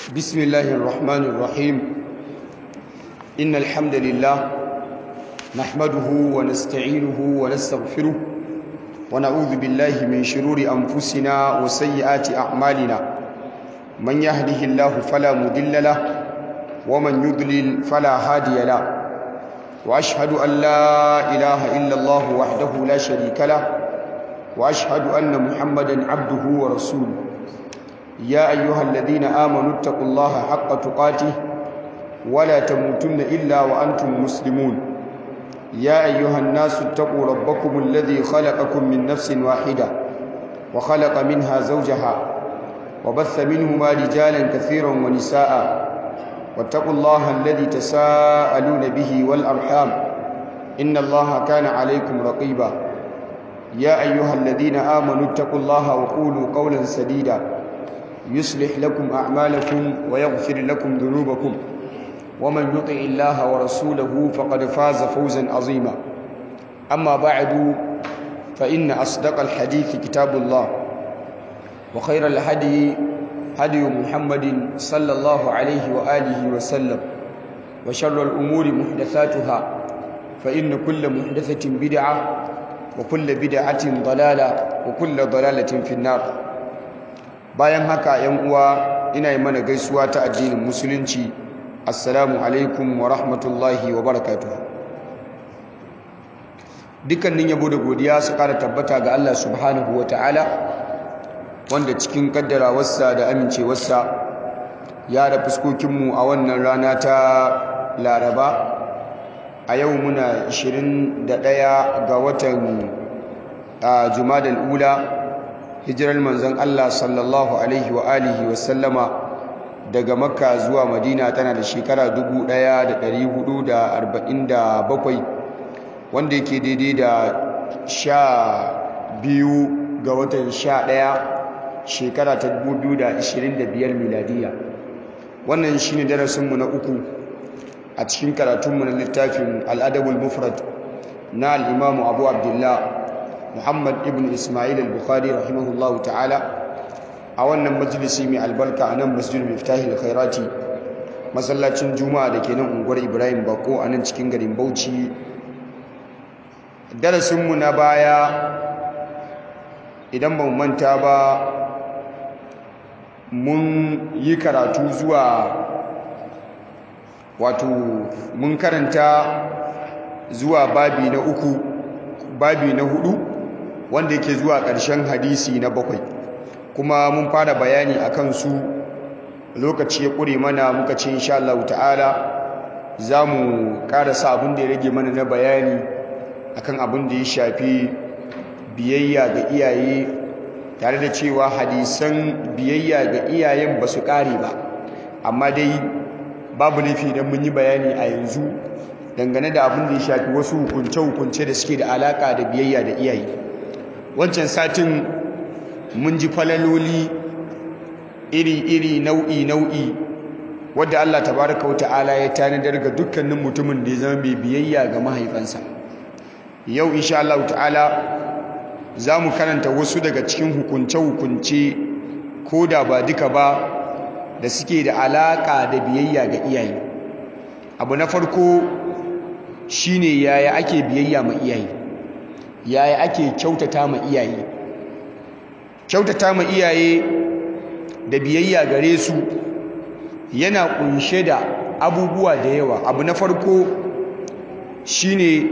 بسم الله الرحمن الرحيم إن الحمد لله نحمده ونستعينه ونستغفره ونعوذ بالله من شرور أنفسنا وسيئات أعمالنا من يهده الله فلا مضل له ومن يضلل فلا هادي له وأشهد أن لا إله إلا الله وحده لا شريك له وأشهد أن محمدا عبده ورسوله يا أيها الذين آمنوا اتقوا الله حق تقاته ولا تموتن إلا وأنتم مسلمون يا أيها الناس اتقوا ربكم الذي خلقكم من نفس واحدة وخلق منها زوجها وبث منهما رجالا كثيرا ونساء واتقوا الله الذي تساءلون به والأرحام إن الله كان عليكم رقيبا يا أيها الذين آمنوا اتقوا الله وقولوا قولا سديدا يصلح لكم أعمالكم ويغفر لكم ذنوبكم ومن يطع الله ورسوله فقد فاز فوزا عظيما أما بعد فإن أصدق الحديث كتاب الله وخير الهدي هدي محمد صلى الله عليه وآله وسلم وشر الأمور محدثاتها فإن كل محدثة بدعة وكل بدعة ضلالة وكل ضلالة في النار bayan haka yan uwa ina yi mana gaisuwa ta addinin musulunci assalamu alaikum wa rahmatullahi wa barakatuh dukkanin yabo da godiya su kara tabbata ga Allah subhanahu wa ta'ala wanda cikin kaddarawarsa da amincewarsa ya da fuskokinmu a wannan rana ta laraba a yau muna 21 ga watan jumadal ula hijirar manzon Allah sallallahu alaihi wa alihi wa sallama daga makka zuwa madina tana da shekara 1447 wanda yake daidai da sha biyu ga watan sha ɗaya shekara ta 2025 miladiya wannan shine darasinmu na uku a cikin karatunmu na littafin al'adabul mufrad na al'imamu abu abdullah Muhammad ibn Ismail al-Bukhari rahimahullahu ta'ala a wannan majalisi mai albarka a nan masjid Miftahil Khairati masallacin Juma'a da ke nan unguwar Ibrahim Bako a nan cikin garin Bauchi darasinmu na baya idan ba mu manta ba mun yi karatu zuwa wato mun karanta zuwa babi na uku babi na hudu wanda yake zuwa ƙarshen hadisi na bakwai kuma mun fara bayani a kansu lokaci ya ƙure mana muka ce insha Allah ta'ala za mu ƙarasa abin da ya rage mana na bayani akan abin da ya shafi biyayya ga iyaye tare da cewa hadisan biyayya ga iyayen ba su ƙare ba amma dai babu laifi idan mun yi bayani a yanzu dangane da abin da ya shafi wasu hukunce-hukunce da suke da alaka da biyayya da iyaye wancan satin mun ji falaloli iri-iri nau'i-nau'i wadda Allah tabaraka wata'ala ya tanadar ga dukkanin mutumin da ya zama mai biyayya ga mahaifansa yau insha Allah ta'ala za mu karanta wasu daga cikin hukunce-hukunce ko da ba duka ba da suke da alaka da biyayya ga iyaye abu na farko shine yaya ake biyayya ma iyaye yaya ake kyautata ma iyaye kyautata ma iyaye da biyayya gare su yana kunshe da abubuwa da yawa abu na farko shine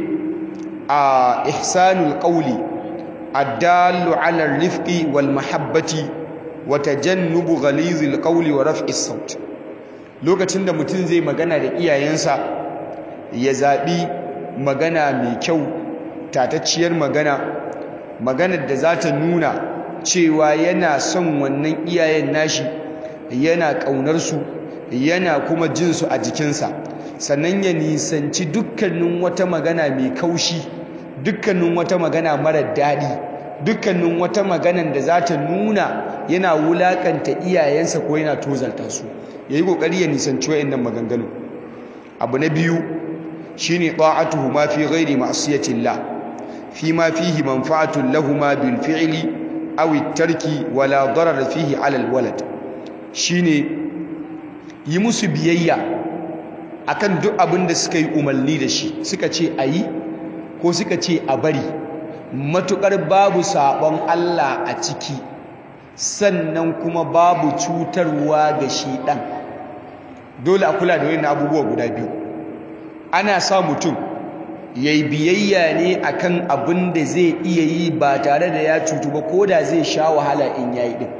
a ihsanul qawli addallu ala rifqi wal mahabbati wa tajannubu ghalizil qawli wa raf'is saut lokacin da mutum zai magana da iyayensa ya zaɓi magana mai kyau tatacciyar magana maganar da za ta nuna cewa yana son wannan iyayen nashi yana ƙaunarsu yana kuma jinsu a jikinsa sannan ya nisanci dukkanin wata magana mai kaushi dukkanin wata magana marar daɗi dukkanin wata maganan da za ta nuna yana wulaƙanta iyayensa ko yana tozarta su ya yi ƙoƙari ya nisanci wa'in maganganu abu na biyu shine ta'atuhu ma fi ghairi ma'siyatillah fi ma fihi manfa'atun lahumma bil fi'li aw at-tarki wala darar fihi 'ala al-walad shine yi musu biyayya akan duk abin da suka yi umarni da shi suka ce a yi ko suka ce a bari matuƙar babu saɓon Allah a ciki sannan kuma babu cutarwa ga shi ɗan dole a kula da wani abubuwa guda biyu ana sa mutum ya yi biyayya ne akan abin da zai iya yi ba tare da ya cutu ba ko da zai sha wahala in yayi ɗin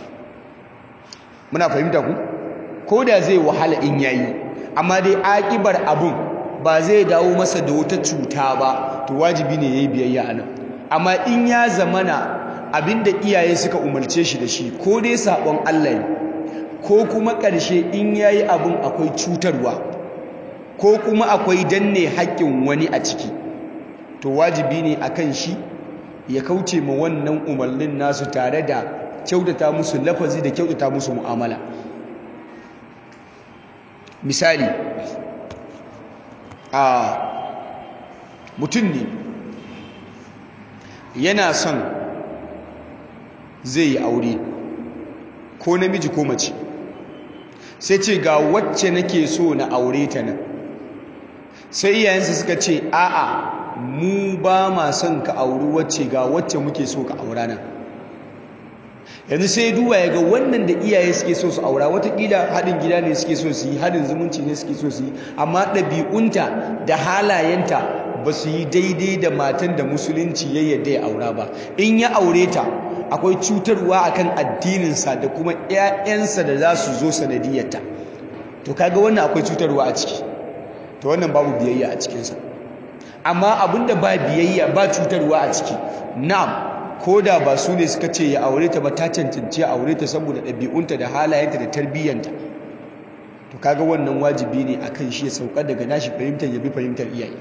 muna fahimta ku ko da zai wahala in yayi amma dai akibar abun ba zai dawo masa da wata cuta ba to wajibi ne yayi biyayya anan amma in ya zamana abinda iyaye suka umarce shi da shi ko dai sabon Allah ne ko kuma ƙarshe in yayi abun akwai cutarwa ko kuma akwai danne haƙƙin wani a ciki to wajibi ne akan shi ya kauce ma wannan umarnin nasu tare da kyautata musu lafazi da kyautata musu mu'amala misali a mutum ne yana son zai yi aure ko namiji ko mace sai ce ga wacce nake so na aure ta nan sai iyayensa suka ce a'a mu ba ma son ka auri wacce ga wacce muke so ka aura nan yanzu sai duba ya ga wannan da iyaye suke so su aura watakila haɗin gida ne suke so su yi haɗin zumunci ne suke so su yi amma ɗabi'unta da halayenta ba su yi daidai da matan da musulunci ya yadda ya aura ba in ya aure ta akwai cutarwa akan addininsa da kuma 'ya'yansa da za su zo sanadiyarta to kaga wannan akwai cutarwa a ciki to wannan babu biyayya a cikinsa amma abinda ba biyayya ba cutarwa a ciki na'am ko da ba su ne suka ce ya aure ta ba ta cancanci ya aure ta saboda ɗabi'unta da halayenta da tarbiyyanta to kaga wannan wajibi ne akan shi ya sauka daga nashi fahimtar ya bi fahimtar iyaye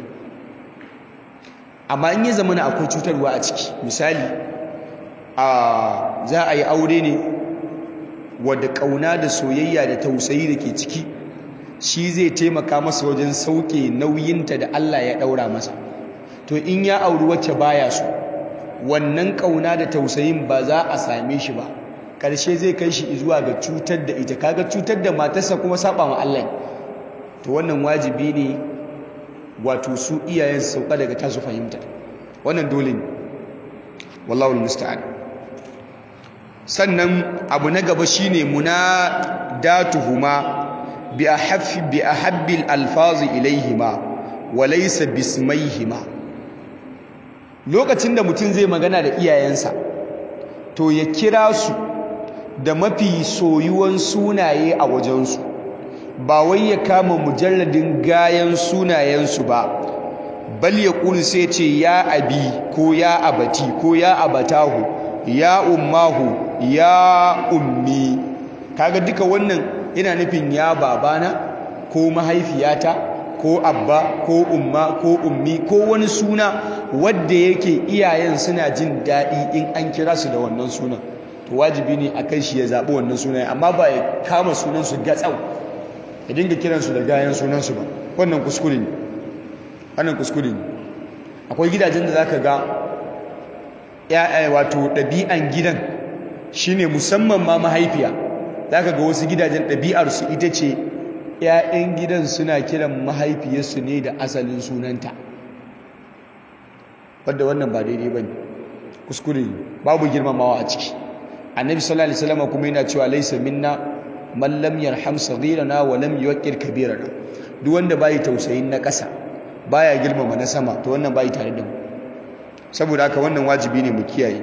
amma in ya zama na akwai cutarwa a ciki misali a za a yi aure ne wadda ƙauna da soyayya da tausayi da ke ciki shi zai taimaka masa wajen sauke nauyinta da Allah ya ɗaura masa to in ya auri wacce baya so wannan ƙauna da tausayin ba za a same shi ba ƙarshe zai kai shi zuwa ga cutar da ita kaga cutar da matarsa kuma saba ma Allah to wannan wajibi ne wato su iyayen su sauka daga tasu fahimta wannan dole ne wallahu musta'an sannan abu na gaba shine munadatuhuma bi ahaffi bi ahabbil alfazi ilaihima wa laysa bismaihima lokacin da mutum zai magana da iyayensa to ya kira su da mafi soyuwan sunaye a wajensu ba wai ya kama mujalladin gayan sunayensu ba bal ya ƙuli sai ce ya abi ko ya abati ko ya abatahu ya ummahu ya ummi kaga duka wannan yana nufin ya babana ko mahaifiyata ko abba ko umma ko ummi ko wani suna wadda yake iyayen suna jin daɗi in an kira su da wannan sunan to wajibi ne a kai shi ya zaɓi wannan sunan amma ba ya kama sunansu gatsau ya dinga kiransu da gayan sunansu ba wannan kuskure ne wannan kuskure ne akwai gidajen da zaka ga ya'ya wato ɗabi'an gidan shine musamman ma mahaifiya zaka ga wasu gidajen ɗabi'arsu ita ce ‘ya'yan gidan suna kiran mahaifiyarsu ne da asalin sunanta wadda wannan ba daidai ba ne kuskure babu girmamawa a ciki annabi sallallahu alaihi wasallam kuma yana cewa laisa minna man lam yarham saghirana wa lam yuwaqqir kabirana duk wanda bai tausayin na ƙasa baya girmama na sama to wannan bai tare da mu saboda haka wannan wajibi ne mu kiyaye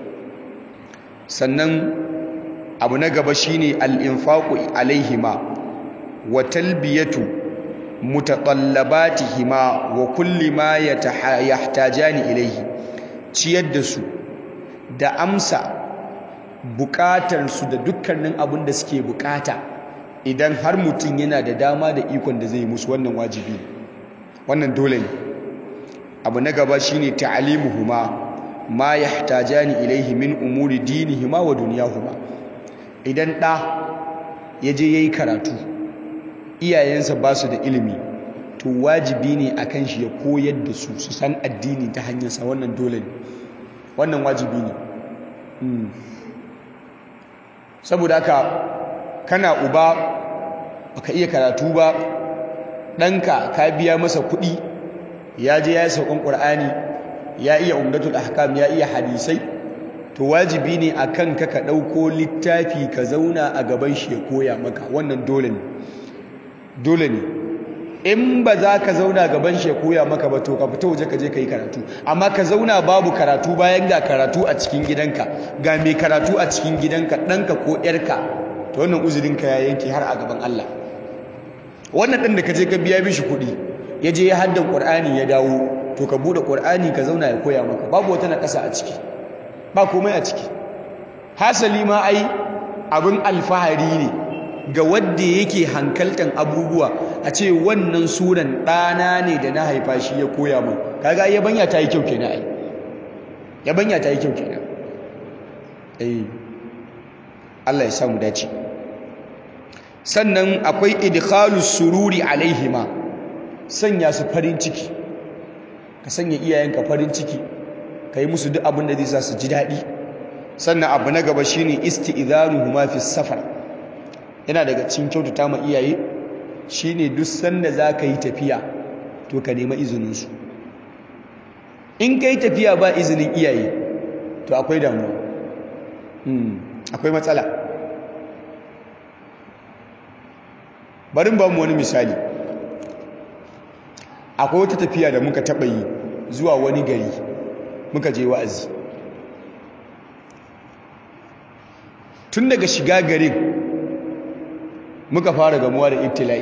sannan abu na gaba shine al-infaqu alaihima wa talbiyatu mutatallabatihima wa kulli ma yahtajani ilaihi ciyar da su da amsa bukatarsu da dukkanin abin da suke bukata idan har mutum yana da dama da ikon da zai musu wannan wajibi wannan dole ne abu na gaba shine ta'alimuhuma ma yahtajani ilaihi min umuri dinihima wa dunyahuma idan ɗa ya je yayi karatu iyayensa ba su da ilimi to wajibi ne akan shi ya koyar da su su san addini ta hanyarsa wannan dole ne wannan wajibi ne saboda haka kana uba baka iya karatu ba ɗanka ka biya masa kuɗi ya je ya yi sauƙin ƙur'ani ya iya umdatul ahkam ya iya hadisai to wajibi ne a kan ka ka ɗauko littafi ka zauna a gaban shi ya koya maka wannan dole ne dole ne in ba za ka zauna gaban shi ya koya maka ba to ka fita waje ka je ka yi karatu amma ka zauna babu karatu bayan ga karatu a cikin gidanka ga mai karatu a cikin gidanka ɗanka ko ‘yarka to wannan uzurinka ya yanke har a gaban Allah wannan ɗan da ka je ka biya mishi kuɗi ya je ya haddan ƙur'ani ya dawo to ka buɗe ƙur'ani ka zauna ya koya maka babu wata na ƙasa a ciki ba komai a ciki hasali ma ai abin alfahari ne ga wadda yake hankaltan abubuwa a ce wannan suran ɗana ne da na haifa shi ya koya min kaga yabanya ta yi kyau kenan ai yabanya ta yi kyau kenan eh Allah ya samu dace sannan akwai idkhalus sururi alaihima sanya su farin ciki ka sanya iyayenka farin ciki ka yi musu duk abin da zai sa su ji daɗi sannan abu na gaba shine isti'dhanuhuma fi safar yana daga cikin kyautata ma iyaye shine duk sanda za ka yi tafiya to ka nema izinin su in ka yi tafiya ba izinin iyaye to akwai damuwa akwai matsala bari ba mu wani misali akwai wata tafiya da muka taɓa yi zuwa wani gari muka je wa'azi tun daga shiga garin muka fara gamuwa da ibtila'i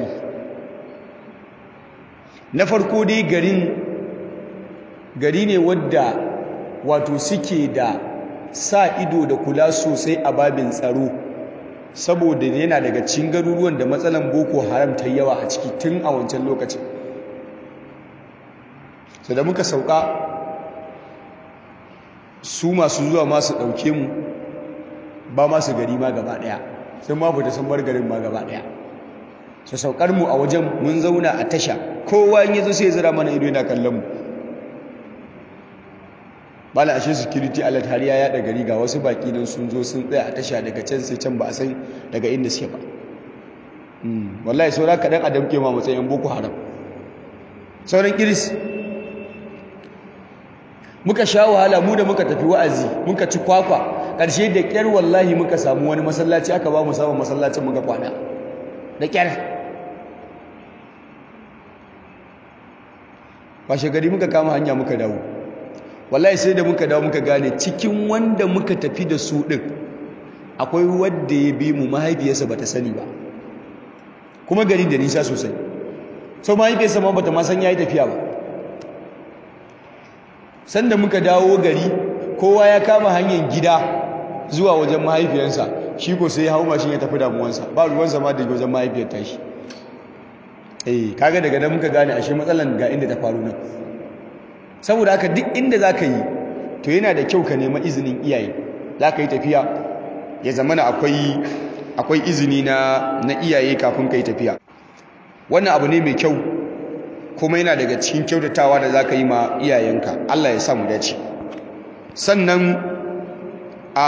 na farko dai garin gari ne wadda wato suke da sa ido da kula sosai a babin tsaro saboda yana daga cikin garuruwan da matsalan boko haram ta yawa a ciki tun a wancan lokacin su da muka sauka su masu zuwa masu ɗauke mu ba masu gari ma gaba ɗaya sun ma fita sun bar garin ma gaba ɗaya su saukar mu a wajen mun zauna a tasha kowa in yazo sai zira mana ido yana kallon mu bala ashe security alert har ya yada gari ga wasu baki nan sun zo sun tsaya a tasha daga can sai can ba a san daga inda suke ba wallahi saura kaɗan a damke ma matsayin boko haram sauran kiris muka sha wahala mu da muka tafi wa'azi muka ci kwakwa ƙarshe da ƙyar wallahi muka samu wani masallaci aka ba mu samun masallacin muka kwana da ƙyar washe gari muka kama hanya muka dawo wallahi sai da muka dawo muka gane cikin wanda muka tafi da su ɗin akwai wadda ya bi mu mahaifiyarsa ba ta sani ba kuma gari da nisa sosai sau mahaifiyarsa ma bata ma san ya yi tafiya ba sanda muka dawo gari kowa ya kama hanyar gida zuwa wajen mahaifiyarsa shi ko sai hau mashin ya tafi damuwansa ba ruwansa ma da wajen mahaifiyar tashi eh kaga daga nan muka gane ashe matsalan ga inda ta faru nan saboda haka duk inda za ka yi to yana da kyau ka nema izinin iyaye za ka yi tafiya ya zamana akwai akwai izini na na iyaye kafin ka yi tafiya wannan abu ne mai kyau kuma yana daga cikin kyautatawa da za ka yi ma iyayenka Allah ya samu dace sannan a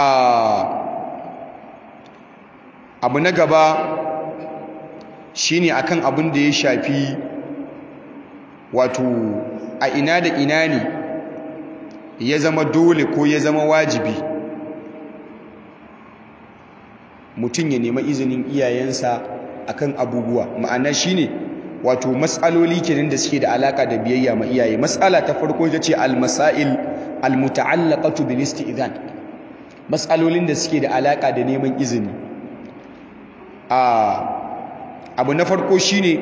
abu na gaba shine akan abin da ya shafi wato a ina da ina ne ya zama dole ko ya zama wajibi mutum ya nema izinin iyayensa akan abubuwa ma'ana shine wato matsaloli kenan da suke da alaka da biyayya ma iyaye matsala ta farko ita ce al-masail al-muta'allaqatu bil isti'zan matsalolin da suke da alaka da neman izini a abu na farko shine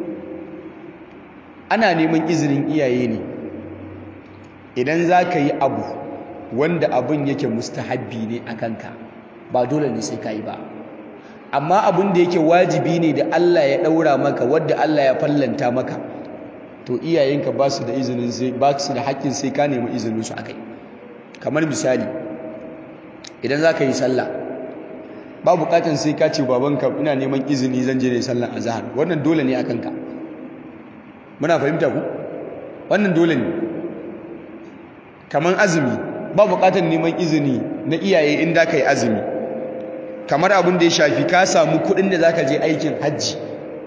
ana neman izinin iyaye ne idan za ka yi abu wanda abin yake mustahabbi ne a kanka ba dole ne sai ka yi ba amma abin da yake wajibi ne da Allah ya ɗaura maka wadda Allah ya fallanta maka to iyayenka ba su da izinin sai ba su da haƙƙin sai ka nemi izinin su akai kamar misali idan za ka yi sallah ba buƙatar sai ka ce babanka ina neman izini zan je ne sallan azhar wannan dole ne akan ka muna fahimta ku wannan dole ne kamar azumi ba buƙatar neman izini na iyaye in da ka yi azumi kamar abin da ya shafi ka samu kuɗin da zaka je aikin hajji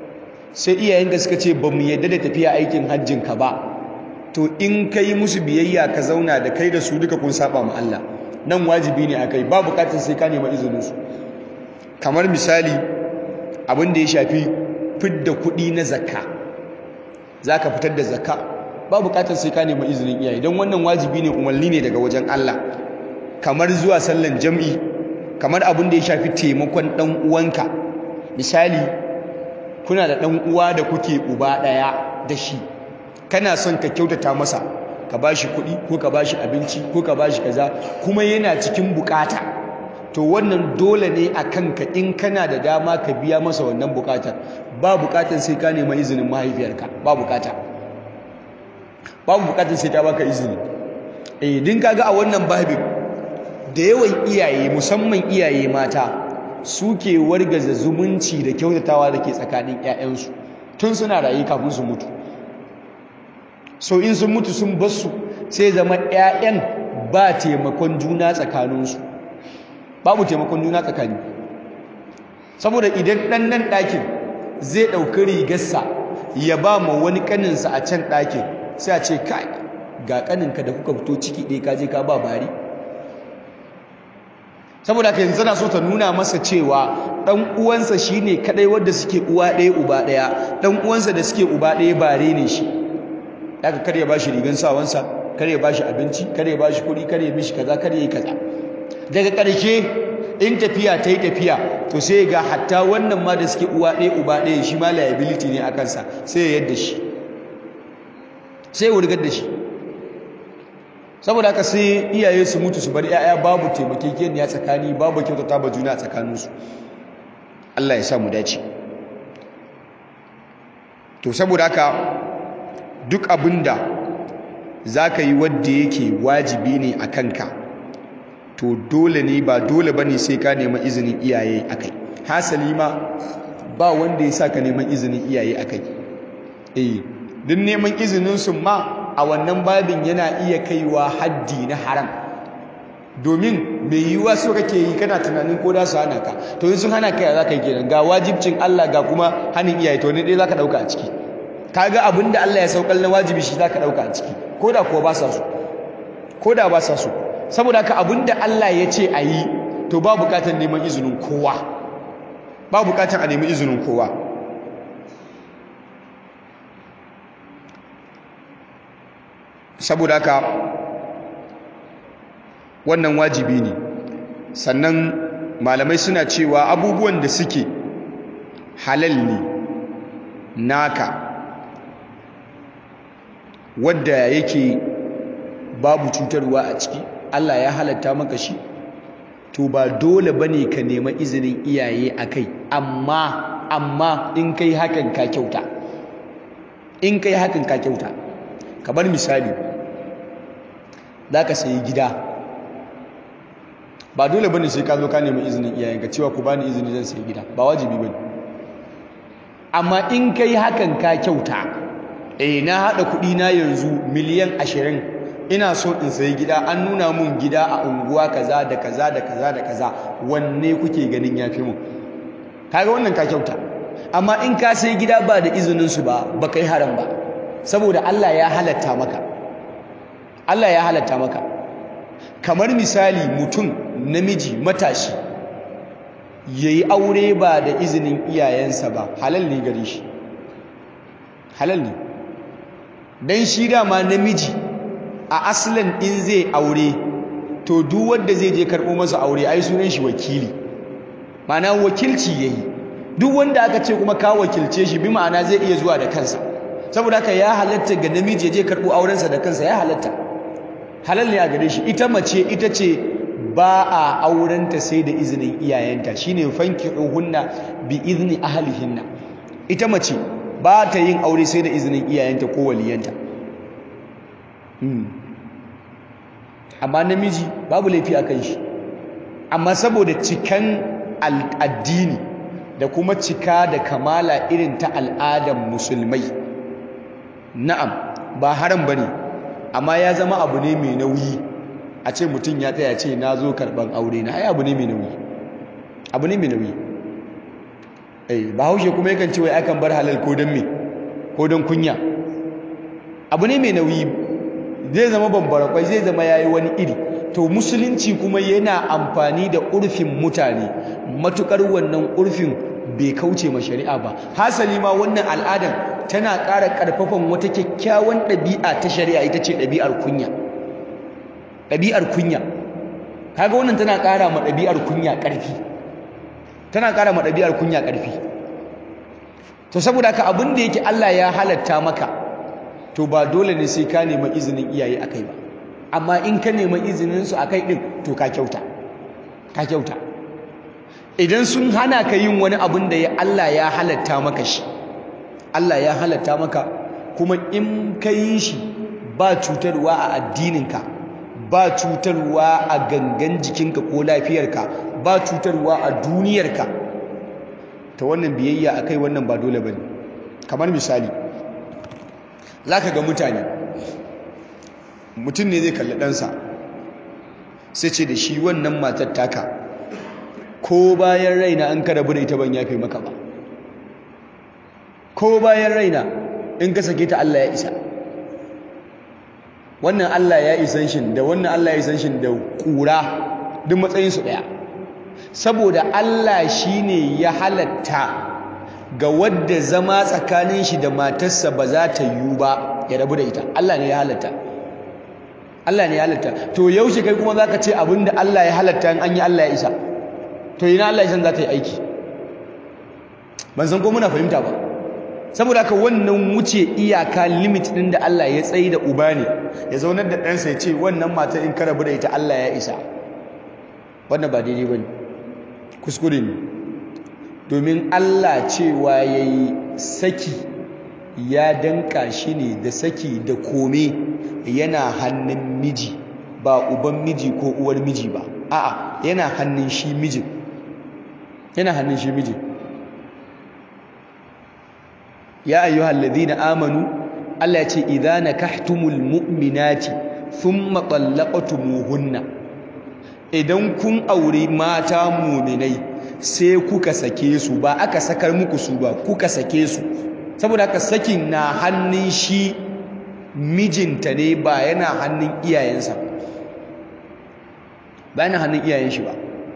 sai iyayenka suka ce ba mu yadda da tafiya aikin hajjinka ba to in ka yi musu biyayya ka zauna da kai da su duka kun saba ma Allah nan wajibi ne akai ba bukatar sai ka nema izininsu kamar misali abin da ya shafi fidda kuɗi na zakka za ka fitar da zakka ba bukatar sai ka nema izinin iyaye don wannan wajibi ne umarni ne daga wajen Allah kamar zuwa sallan jam'i kamar abin da ya shafi taimakon ɗan uwanka misali kuna da ɗan uwa da kuke uba ɗaya da shi kana son ka kyautata masa ka ba shi kuɗi ko ka ba shi abinci ko ka ba shi kaza kuma yana cikin bukata to wannan dole ne a kanka in kana da dama ka biya masa wannan bukatar ba bukatar sai ka nema izinin mahaifiyarka ba bukata babu bukatar sai ta baka izini eh din kaga a wannan babin da yawan iyaye musamman iyaye mata suke wargaza zumunci da kyautatawa da ke tsakanin 'ya'yansu tun suna rayu kafin su mutu so in sun mutu sun basu sai zama 'ya'yan ba taimakon juna tsakaninsu babu taimakon juna tsakani saboda idan ɗan nan ɗakin zai ɗauki rigarsa ya ba ma wani ƙaninsa a can ɗakin sai a ce kai ga ƙaninka da kuka fito ciki ɗaya ka je ka ba bari saboda haka yanzu na so ta nuna masa cewa ɗan uwansa shine kadai wanda suke uwa ɗaya uba ɗaya ɗan uwansa da suke uba ɗaya bare ne shi daga kar ya bashi rigan sawansa kar ya bashi abinci kar ya bashi kuɗi kar ya mishi kaza kar ya yi kaza daga ƙarshe in tafiya ta yi tafiya to sai ga hatta wannan ma da suke uwa ɗaya uba ɗaya shi ma liability ne a kansa sai ya yadda shi sai ya wurgar da shi saboda haka sai iyaye su mutu su bar 'ya'ya babu taimakekeniya tsakani babu kyautata ba juna a tsakaninsu Allah ya sa mu dace to saboda haka duk abinda za ka yi wadda yake wajibi ne a kanka to dole ne ba dole ba ne sai ka nema izinin iyaye a kai hasali ma ba wanda ya sa ka neman izinin iyaye a kai eh duk neman izinin su ma a wannan babin yana iya kaiwa haddi na haram domin mai yiwuwa so kake yi kana tunanin ko da su hana ka to in sun hana ka za ka yi kenan ga wajibcin Allah ga kuma hannun iyaye to ne dai za ka ɗauka a ciki kaga abin da Allah ya saukar na wajibi shi za ka ɗauka a ciki ko da kuwa ba sa so ko da ba sa so saboda haka abin da Allah ya ce a yi to ba bukatar neman izinin kowa ba bukatar a nemi izinin kowa saboda haka wannan wajibi ne sannan malamai suna cewa abubuwan da suke halal ne naka wadda yake babu cutarwa a ciki Allah ya halatta maka shi to ba dole bane ka nema izinin iyaye akai amma amma in kai hakan ka kyauta in kai hakan ka kyauta kamar misali za ka sayi gida ba dole bane sai ka zo ka nemi izinin iyayenka cewa ku bani izini zan sayi gida ba wajibi bane amma in kai hakan ka kyauta eh na hada kudi na yanzu miliyan ashirin ina so in sayi gida an nuna mun gida a unguwa kaza da kaza da kaza da kaza wanne kuke ganin yafi mun kaga wannan ka kyauta amma in ka sayi gida ba da izinin su ba ba kai haram ba saboda Allah ya halatta maka Allah ya halatta maka kamar misali mutum namiji matashi yayi aure ba da izinin iyayensa ba halal ne gare shi halal ne dan shi dama namiji a aslan in zai aure to duk wanda zai je karɓo masa aure ai sunan shi wakili ma'ana wakilci yayi duk wanda aka ce kuma ka wakilce shi bi ma'ana zai iya zuwa da kansa saboda haka ya halatta ga namiji ya je karɓo aurensa da kansa ya halatta halal ne a gare shi ita mace ita ce ba a aurenta sai da izinin iyayenta shine fankihuhunna bi izni ahlihinna ita mace ba ta yin aure sai da izinin iyayenta ko waliyanta amma namiji babu laifi a kan shi amma saboda cikan addini da kuma cika da kamala irin ta al'adar musulmai na'am ba haram bane amma ya zama abu ne mai nauyi a ce mutum ya tsaya ce na zo karɓar aure na ai abu ne mai nauyi abu ne mai nauyi eh bahaushe kuma yakan ce wai akan bar halal ko don me ko don kunya abu ne mai nauyi zai zama bambara kwai zai zama yayi wani iri to musulunci kuma yana amfani da urfin mutane matukar wannan urfin bai kauce ma shari'a ba hasali ma wannan al'adar tana ƙara ƙarfafan wata kyakkyawan ɗabi'a ta shari'a ita ce ɗabi'ar kunya ɗabi'ar kunya kaga wannan tana ƙara ma ɗabi'ar kunya ƙarfi tana ƙara ma ɗabi'ar kunya ƙarfi to saboda haka abin da yake Allah ya halatta maka to ba dole ne sai ka nemi izinin iyaye akai ba amma in ka nemi izinin su akai din to ka kyauta ka kyauta idan sun hana ka yin wani abin da ya Allah ya halatta maka shi Allah ya halatta maka kuma in ka yi shi ba cutarwa a addininka ba cutarwa a gangan jikinka ko lafiyarka ba cutarwa a duniyarka ta wannan biyayya akai wannan ba dole bane kamar misali zaka ga mutane mutum ne zai kalli ɗansa sai ce da shi wannan matar taka ko bayan raina an kada bude ita ban yafe maka ba ko bayan raina in ka sake ta Allah ya isa wannan Allah ya isan shin da wannan Allah ya isan shin da kura duk matsayinsu ɗaya saboda Allah shine ya halatta ga wadda zama tsakanin shi da matarsa ba za ta yiwu ba ya rabu da ita Allah ne ya halatta Allah ne ya halatta to yaushe kai kuma zaka ce abinda Allah ya halatta in an yi Allah ya isa to ina Allah ya san za ta yi aiki ban san ko muna fahimta ba saboda haka wannan wuce iyaka limit din da Allah ya tsayi da uba ne ya zaunar da ɗansa ya ce wannan matar in ka rabu da ita Allah ya isa wannan ba daidai bane kuskure ne domin Allah cewa yayi saki ya danka shi ne da saki da kome yana hannun miji ba uban miji ko uwar miji ba a'a yana hannun shi mijin yana hannun shi mijin ya ayyuhal ladina amanu Allah ya ce idza nakahtumul mu'minati thumma talaqtumuhunna idan kun aure mata mu'minai sai kuka sake su ba aka sakar muku su ba kuka sake su saboda haka sakin na hannun shi mijinta ne ba yana hannun iyayensa ba yana hannun iyayen shi ba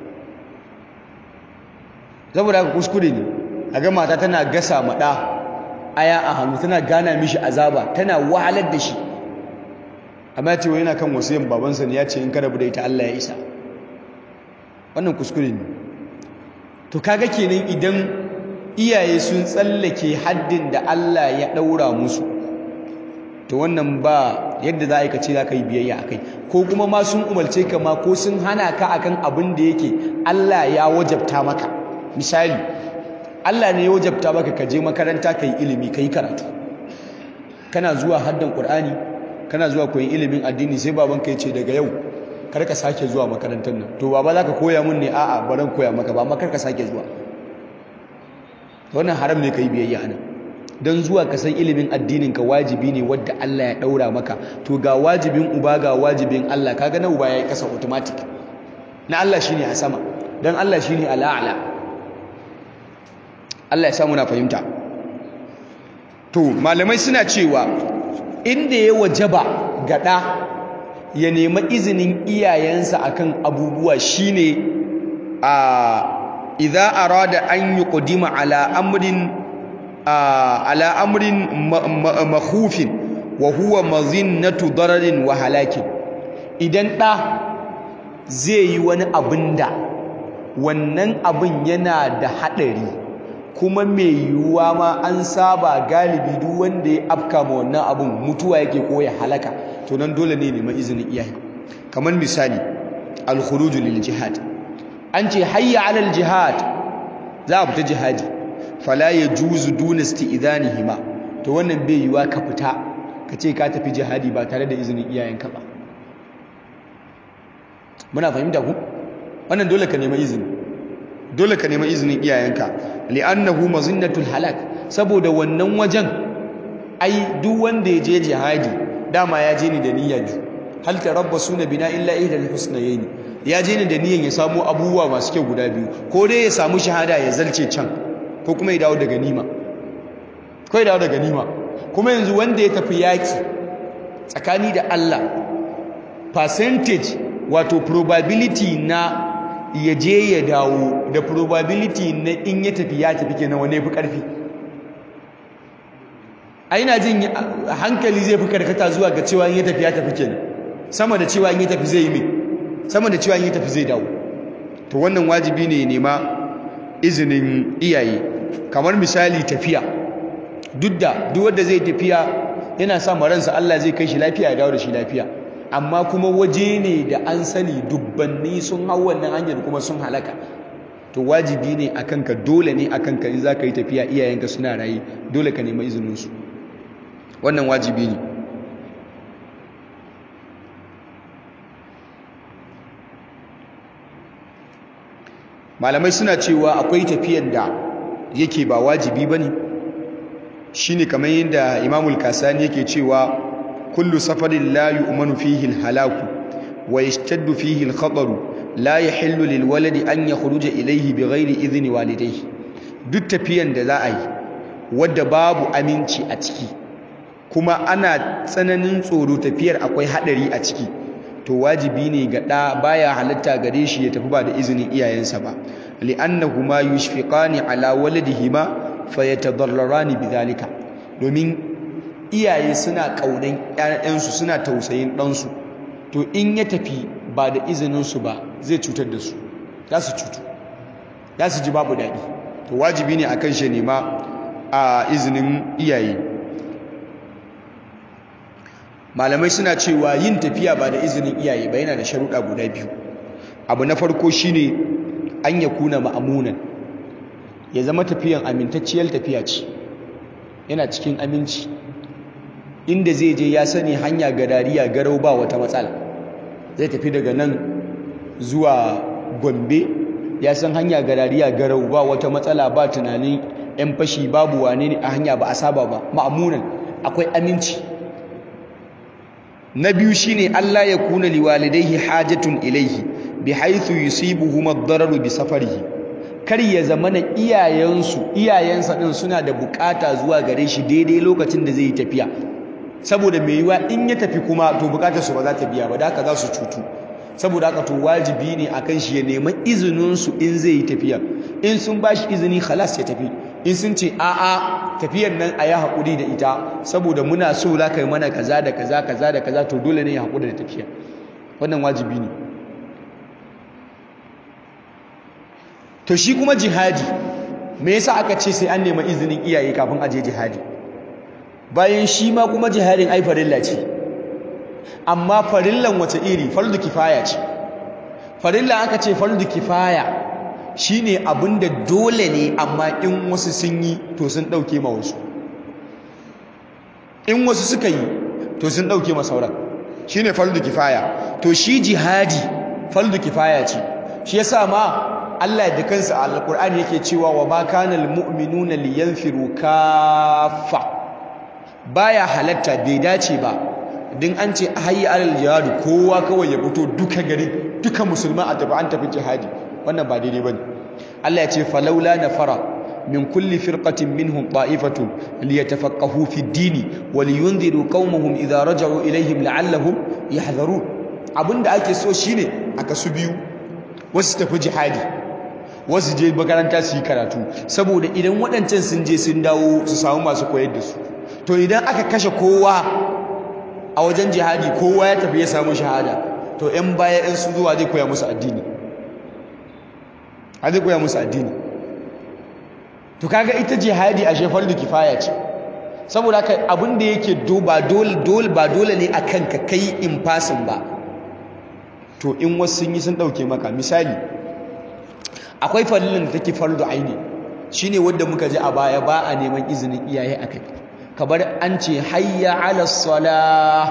saboda haka kuskure ne a ga mata tana gasa maɗa aya a hannu tana gana mishi azaba tana wahalar da shi amma cewa yana kan wasiyan babansa ne ya ce in ka rabu da ita Allah ya isa wannan kuskure ne to kaga kenan idan iyaye sun tsallake haddin da Allah ya ɗaura musu to wannan ba yadda za a yi ka ce za ka yi biyayya a kai ko kuma ma sun umarce ka ma ko sun hana ka akan abin da yake Allah ya wajabta maka misali Allah ne ya wajabta maka ka je makaranta ka yi ilimi ka yi karatu kana zuwa haddan Qur'ani kana zuwa koyi ilimin addini sai babanka ya ce daga yau kar ka sake zuwa makarantar nan to baba za ka koya mun ne a'a baran koya maka ba amma kar ka sake zuwa wannan haram ne ka yi biyayya anan don zuwa ka san ilimin addinin ka wajibi ne wadda Allah ya daura maka to ga wajibin uba ga wajibin Allah kaga na uba yayi kasa automatic na Allah shine a sama dan Allah shine al'a'la Allah ya samu na fahimta to malamai suna cewa inda ya wajaba gada ya nemi izinin iyayensa akan abubuwa shine a idza arada an yuqdima ala amrin ala amrin makhufin wa huwa mazinnatu dararin wa halakin idan ɗa zai yi wani abin da wannan abin yana da haɗari kuma mai yiwuwa ma an saba galibi duk wanda ya afka ma wannan abin mutuwa yake ko ya halaka to nan dole ne neman izinin iyaye kamar misali al-khuruj lil jihad an ce hayya alal jihad za a fita jihadi fala ya juzu duna isti'dhanihima to wannan bai yiwa ka fita ka ce ka tafi jihadi ba tare da izinin iyayenka ba muna fahimta ku wannan dole ka nema izini dole ka nema izinin iyayenka li'annahu mazinnatul halak saboda wannan wajen ai duk wanda ya je jihadi dama ya je ni da niyya biyu hal tarabbasuna bina illa ihdal husnayn ya je ni da niyyan ya samu abubuwa masu kyau guda biyu ko dai ya samu shahada ya zalce can ko kuma ya dawo da ganima ko ya dawo da ganima kuma yanzu wanda ya tafi yaki tsakani da Allah percentage wato probability na ya je ya dawo da probability na in ya tafi ya tafi kenan wane fi karfi a ina jin hankali zai fi karkata zuwa ga cewa in ya tafi ya tafi kenan sama da cewa in ya tafi zai yi mai sama da cewa in ya tafi zai dawo to wannan wajibi ne nema izinin iyaye kamar misali tafiya duk da duk wanda zai tafiya yana sa ransa Allah zai kai shi lafiya ya dawo da shi lafiya amma kuma waje ne da an sani dubbanni sun hau wannan hanyar kuma sun halaka to wajibi ne a kanka dole ne a kanka in za ka yi tafiya iyayenka suna raye dole ka nema izininsu wannan wajibi ne malamai suna cewa akwai tafiyan da yake ba wajibi ba ne shi ne kamar yadda imamul kasani yake cewa kullu safarin la yu'manu fihi al-halaku wa yashtaddu fihi al-khataru la yahillu lil waladi an yakhruja ilayhi bighairi idhni walidayhi duk tafiyan da za a yi wadda babu aminci a ciki kuma ana tsananin tsoro tafiyar akwai hadari a ciki to wajibi ne ga ɗa baya halatta gare shi ya tafi ba da izinin iyayensa ba li'annahuma yushfiqani ala waladihima fayatadarrarani bidhalika domin iyaye suna kaunan ƴaƴansu suna tausayin ɗansu to in ya tafi ba da izinin su ba zai cutar da su za su cutu za su ji babu daɗi to wajibi ne akan shi nema a izinin iyaye malamai suna cewa yin tafiya ba da izinin iyaye ba yana da sharuɗa guda biyu abu na farko shine an ya kuna ma'amunan ya zama tafiyan amintacciyar tafiya ce yana cikin aminci inda zai je ya sani hanya gadariya garau ba wata matsala zai tafi daga nan zuwa gombe ya san hanya gadariya garau ba wata matsala ba tunanin 'yan fashi babu wane ne a hanya ba a saba ba ma'amunan akwai aminci na biyu shine Allah ya kuna liwalidayhi hajatun ilaihi bihaythu yusibuhum ad-dararu bi safarihi kar ya zamana iyayensu iyayensa din suna da bukata zuwa gare shi daidai lokacin da zai yi tafiya saboda mai yiwa in ya tafi kuma to bukatar su ba za ta biya ba da haka za su cutu saboda haka to wajibi ne akan shi ya nemi izinin su in zai yi tafiya in sun bashi izini khalas ya tafi in sun ce a'a tafiyar nan a yi haƙuri da ita saboda muna so za ka yi mana kaza da kaza kaza da kaza to dole ne ya haƙuri da tafiya wannan wajibi ne to shi kuma jihadi me yasa aka ce sai an nema izinin iyaye kafin a je jihadi bayan shi ma kuma jihadin ai farilla ce amma farillan wace iri fardu kifaya ce farilla aka ce fardu kifaya shine abinda dole ne amma in wasu sun yi to sun dauke ma wasu in wasu suka yi to sun dauke ma sauran shine fardu kifaya to shi jihadi fardu kifaya ce shi yasa ma Allah da kansa a alqur'ani yake cewa wa ma kana almu'minuna liyanfiru kaffa baya halatta bai dace ba din an ce hayya alal jihad kowa kawai ya fito duka gari duka musulman a tafi an tafi jihadi wannan ba daidai bane Allah ya ce falaula nafara min kulli firqatin minhum ta'ifatun liyatafaqahu fi ad-din wa liyunziru qaumahum idha raja'u ilayhim la'allahum yahdharun abinda ake so shine aka su biyu wasu tafi jihadi wasu je makaranta su yi karatu saboda idan waɗancan sun je sun dawo su samu masu koyar da su to idan aka kashe kowa a wajen jihadi kowa ya tafi ya samu shahada to 'yan baya 'yan su zuwa zai koya musu addini zai koya musu addini to kaga ita jihadi a shefar da kifaya ce saboda haka abin da yake ba dole ba dole ne akan ka kai in fasin ba to in wasu sun yi sun dauke maka misali akwai fallin da take fardu aini shine wanda muka ji a baya ba a neman izinin iyaye akai kabar an ce hayya ala salah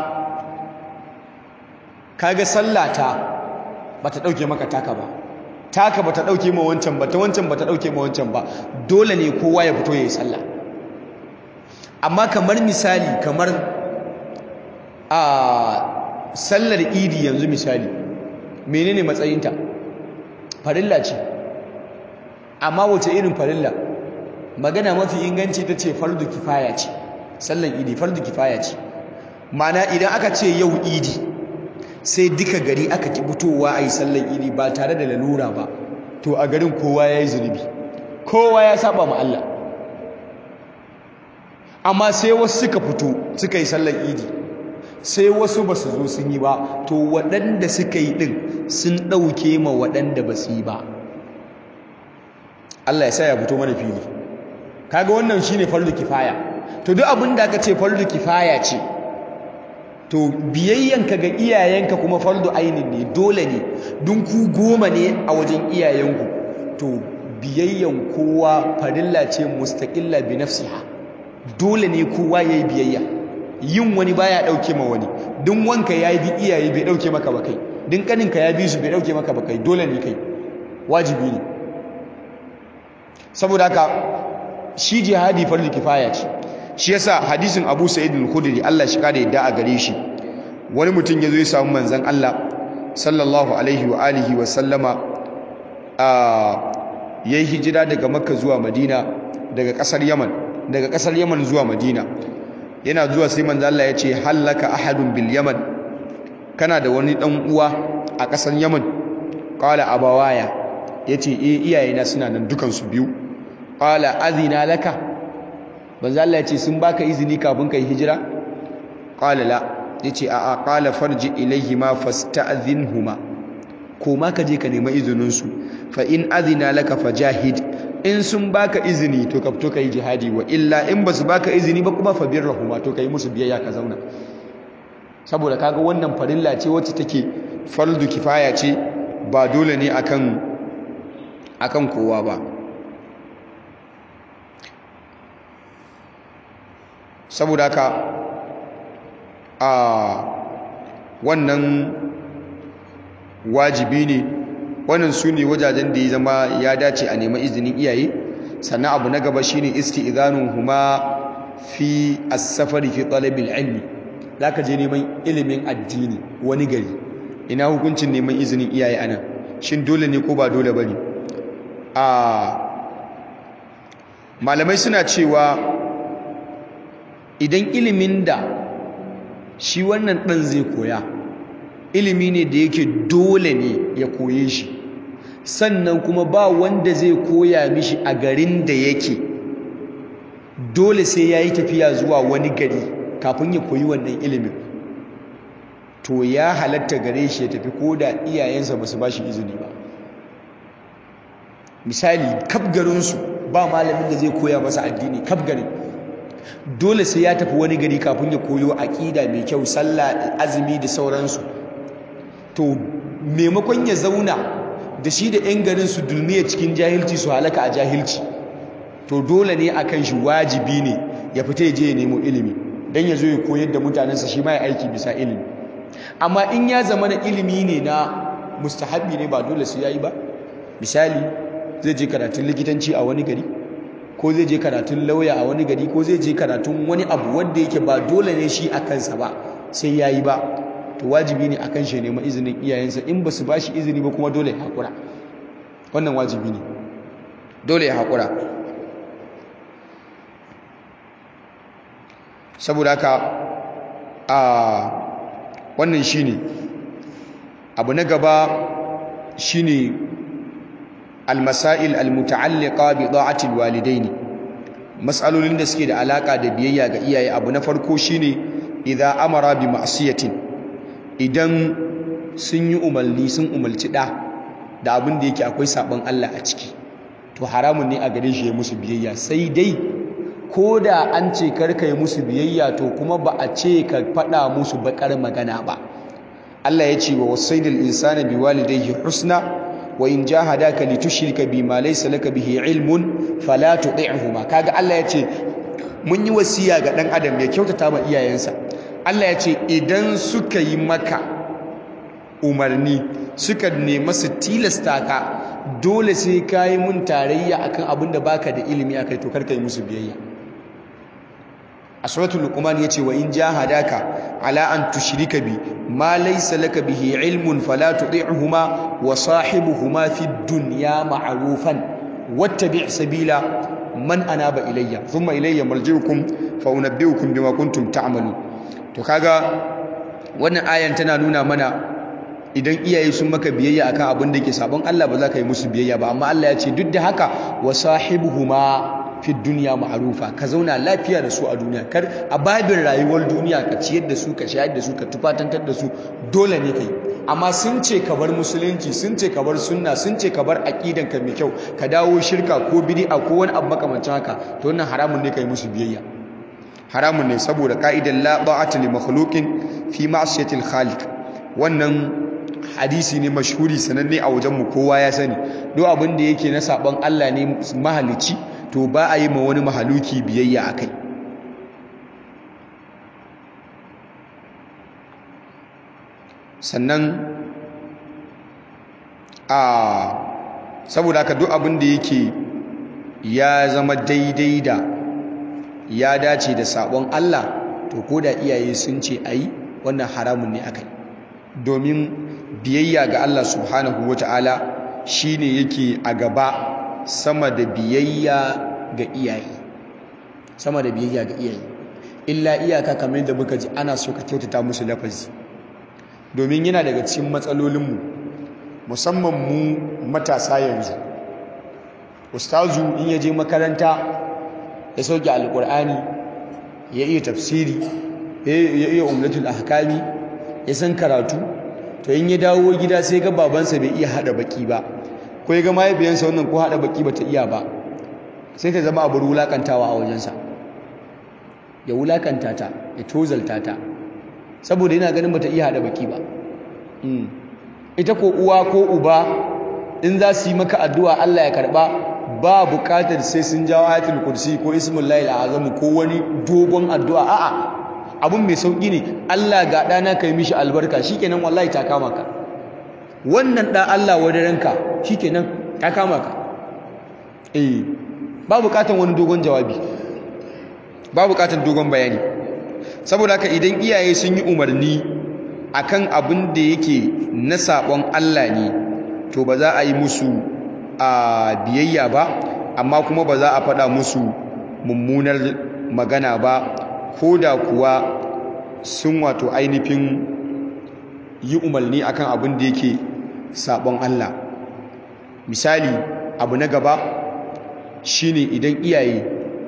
kaga sallata bata dauke maka taka ba taka bata dauke ma wancan ba ta wancan bata dauke ma wancan ba dole ne kowa ya fito yayi sallah amma kamar misali kamar a sallar idi yanzu misali menene matsayinta farilla ce amma wace irin farilla magana mafi inganci ta ce fardu kifaya ce sallan idi fardu kifaya ce mana idan aka ce yau idi sai duka gari aka ki fitowa a yi sallan idi ba tare da lalura ba to a garin kowa ya yi zunubi kowa ya saba ma Allah amma sai wasu suka fito suka yi sallan idi sai wasu ba su zo sun yi ba to waɗanda suka yi ɗin sun ɗauke ma waɗanda ba su yi ba Allah ya sa ya fito mana fili kaga wannan shine fardu kifaya to duk abin da aka ce fardu kifaya ce to biyayyanka ga iyayenka kuma fardu ainin ne dole ne dun ku goma ne a wajen iyayenku to biyayyan kowa farilla ce mustaqilla bi nafsiha dole ne kowa yayi biyayya yin wani baya dauke ma wani dun wanka yayi bi iyaye bai dauke maka ba kai dun kaninka ya bi su bai dauke maka ba kai dole ne kai wajibi ne saboda haka shi jihadi fardu kifaya ce shi yasa hadisin Abu Sa'id al-Khudri Allah shi kare yadda a gare shi wani mutum yazo ya samu manzon Allah sallallahu alaihi wa alihi wa sallama a yayi hijira daga Makka zuwa Madina daga kasar Yaman daga kasar Yaman zuwa Madina yana zuwa sai manzon Allah ya ce hallaka ahadun bil Yaman kana da wani dan uwa a kasar Yaman qala abawaya yace eh iyayena suna nan dukan su biyu qala azina laka banza Allah ya ce sun baka izini kafin kai hijira qala la yace a a qala farji ilayhima fasta'dhinhuma ko ma ka je ka nemi izinin su fa in azina laka fajahid in sun baka izini to ka fito kai jihadi wa illa in basu baka izini ba kuma fabirrahuma to kai musu biyayya ka zauna saboda kaga wannan farilla ce wacce take fardu kifaya ce ba dole ne akan akan kowa ba saboda haka a wannan wajibi ne wannan su ne wajajen da ya zama ya dace a nema izinin iyaye sannan abu na gaba shine isti'zanun huma fi as-safari fi talabil ilmi zaka je neman ilimin addini wani gari ina hukuncin neman izinin iyaye anan shin dole ne ko ba dole bane a malamai suna cewa idan ilimin da shi wannan ɗan zai koya ilimi ne da yake dole ne ya koye shi sannan kuma ba wanda zai koya mishi a garin da yake dole sai ya yi tafiya zuwa wani gari kafin ya koyi wannan ilimin to ya halatta gare shi ya tafi ko da iyayensa ba su ba shi izini ba misali kaf garinsu ba malamin da zai koya masa addini kaf garin dole sai ya tafi wani gari kafin ya koyo aƙida mai kyau sallah azumi da sauransu to maimakon ya zauna da shi da 'yan garin su dulmiya cikin jahilci su halaka a jahilci to dole ne a kan shi wajibi ne ya fita ya je ya nemo ilimi don ya zo ya koyar da mutanensa shi ma ya aiki bisa ilimi amma in ya zama na ilimi ne na mustahabi ne ba dole su yayi ba misali zai je karatun likitanci a wani gari ko zai je karatun lauya a wani gari ko zai je karatun wani abu wanda yake ba dole ne shi a kansa ba sai ya yi ba to wajibi ne a kan shi nema izinin iyayensa in ba su ba shi izini ba kuma dole ya haƙura wannan wajibi ne dole ya haƙura saboda haka a wannan shi ne abu na gaba shi ne almasail almuta'alliqa bi da'ati alwalidain mas'alolin da suke da alaka da biyayya ga iyaye abu na farko shine idza amara bi ma'siyatin idan sun yi umarni sun umarci da da abin da yake akwai sabon Allah a ciki to haramun ne a gare shi ya musu biyayya sai dai ko da an ce karka yi musu biyayya to kuma ba a ce ka faɗa musu bakar magana ba Allah ya ce wa wasaidil insana biwalidayhi husna wa in jahadaka litushrika bima laysa laka bihi ilmun fala tuṭi'huma kaga Allah ya ce mun yi wasiya ga dan adam ya kyautata ma iyayensa Allah ya ce idan suka yi maka umarni suka nema su tilasta ka dole sai ka yi mun tarayya akan abin da baka da ilimi akai to karka yi musu biyayya a suratul luqman yace wa in jahadaka ala an tushrika bi ma laysa laka bihi ilmun fala tuṭi'huma wa sahibuhuma fid dunya ma'rufan wattabi' sabila man anaba ilayya thumma ilayya marji'ukum fa unabbi'ukum bima kuntum ta'malun to kaga wannan ayan tana nuna mana idan iyaye sun maka biyayya akan abin da ke sabon Allah ba za ka yi musu biyayya ba amma Allah ya ce duk da haka wa sahibuhuma fi dunya ma'rufa ka zauna lafiya da su a duniya kar a babin rayuwar duniya ka ciyar da su ka shayar da su ka tufatantar da su dole ne kai amma sun ce ka bar musulunci sun ce ka bar sunna sun ce ka bar aqidan ka mai kyau ka dawo shirka ko bid'a ko wani abu makamancin haka to wannan haramun ne kai musu biyayya haramun ne saboda ka'idan la ta'ata li makhluqin fi ma'siyati al-khaliq wannan hadisi ne mashhuri sananne a wajen mu kowa ya sani duk abin da yake na saban Allah ne mahalici to ba a yi ma wani mahaluki biyayya akai sannan a saboda haka duk abin da yake ya zama daidai da ya dace da sabon Allah to ko da iyaye sun ce ayi wannan haramun ne akai domin biyayya ga Allah subhanahu wataala shine yake a gaba sama da biyayya ga iyaye sama da biyayya ga iyaye illa iyaka kamar da muka ji ana so ka kyautata musu lafazi domin yana daga cikin matsalolinmu musamman mu matasa yanzu ustazu in ya je makaranta ya sauke alkur'ani ya iya tafsiri ya iya umlatul ahkami ya san karatu to in ya dawo gida sai ga babansa bai iya hada baki ba ko ya ga mahaifiyansa wannan ko hada baki bata iya ba sai ta zama abu wulakantawa a wajensa ya wulakanta ta ya tozalta ta saboda yana ganin bata iya hada baki ba ita ko uwa ko uba in za su yi maka addu'a Allah ya karba ba bukatar sai sun jawo ayatul kursi ko ismul lail azam ko wani dogon addu'a a'a abun mai sauki ne Allah ga dana kai mishi albarka shikenan wallahi ta kama ka wannan da Allah wadaranka shikenan ta kama ka eh ba bukatar wani dogon jawabi ba bukatar dogon bayani saboda haka idan iyaye sun yi umarni akan abin da yake na sabon Allah ne to ba za a yi musu a biyayya ba amma kuma ba za a faɗa musu mummunar magana ba ko da kuwa sun wato ainihin yi umarni akan abin da yake sabon Allah misali abu na gaba shine idan iyaye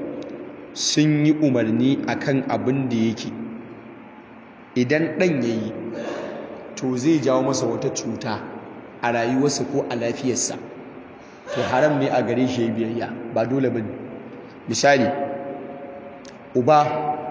sun yi umarni akan abin da yake idan ɗan ya yi to zai jawo masa wata cuta a rayuwarsa ko a lafiyarsa to haram ne a gare shi biyayya ba dole ba ne misali uba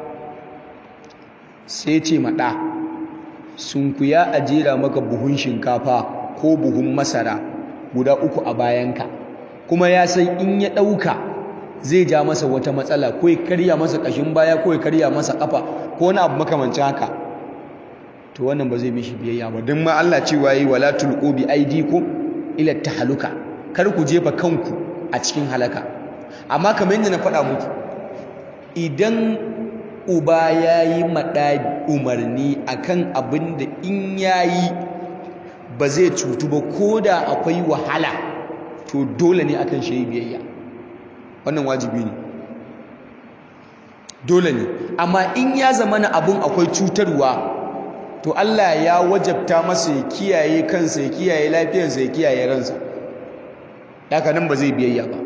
sai ce maɗa sun kuya a jera maka buhun shinkafa ko buhun masara guda uku a bayanka kuma ya san in ya ɗauka zai ja masa wata matsala ko ya karya masa ƙashin baya ko ya karya masa ƙafa ko wani abu makamancin haka to wannan ba zai mishi biyayya ba don ma Allah cewa yi wala tulqu bi aydikum ila tahaluka kar ku jefa kanku a cikin halaka amma kamar yadda na faɗa muku idan uba yayi maɗa umarni akan abin da in yayi ba zai cutu ba ko da akwai wahala to dole ne akan shi biyayya wannan wajibi ne dole ne amma in ya zama na abin akwai cutarwa to Allah ya wajabta masa ya kiyaye kansa ya kiyaye lafiyarsa ya kiyaye ransa haka nan ba zai biyayya ba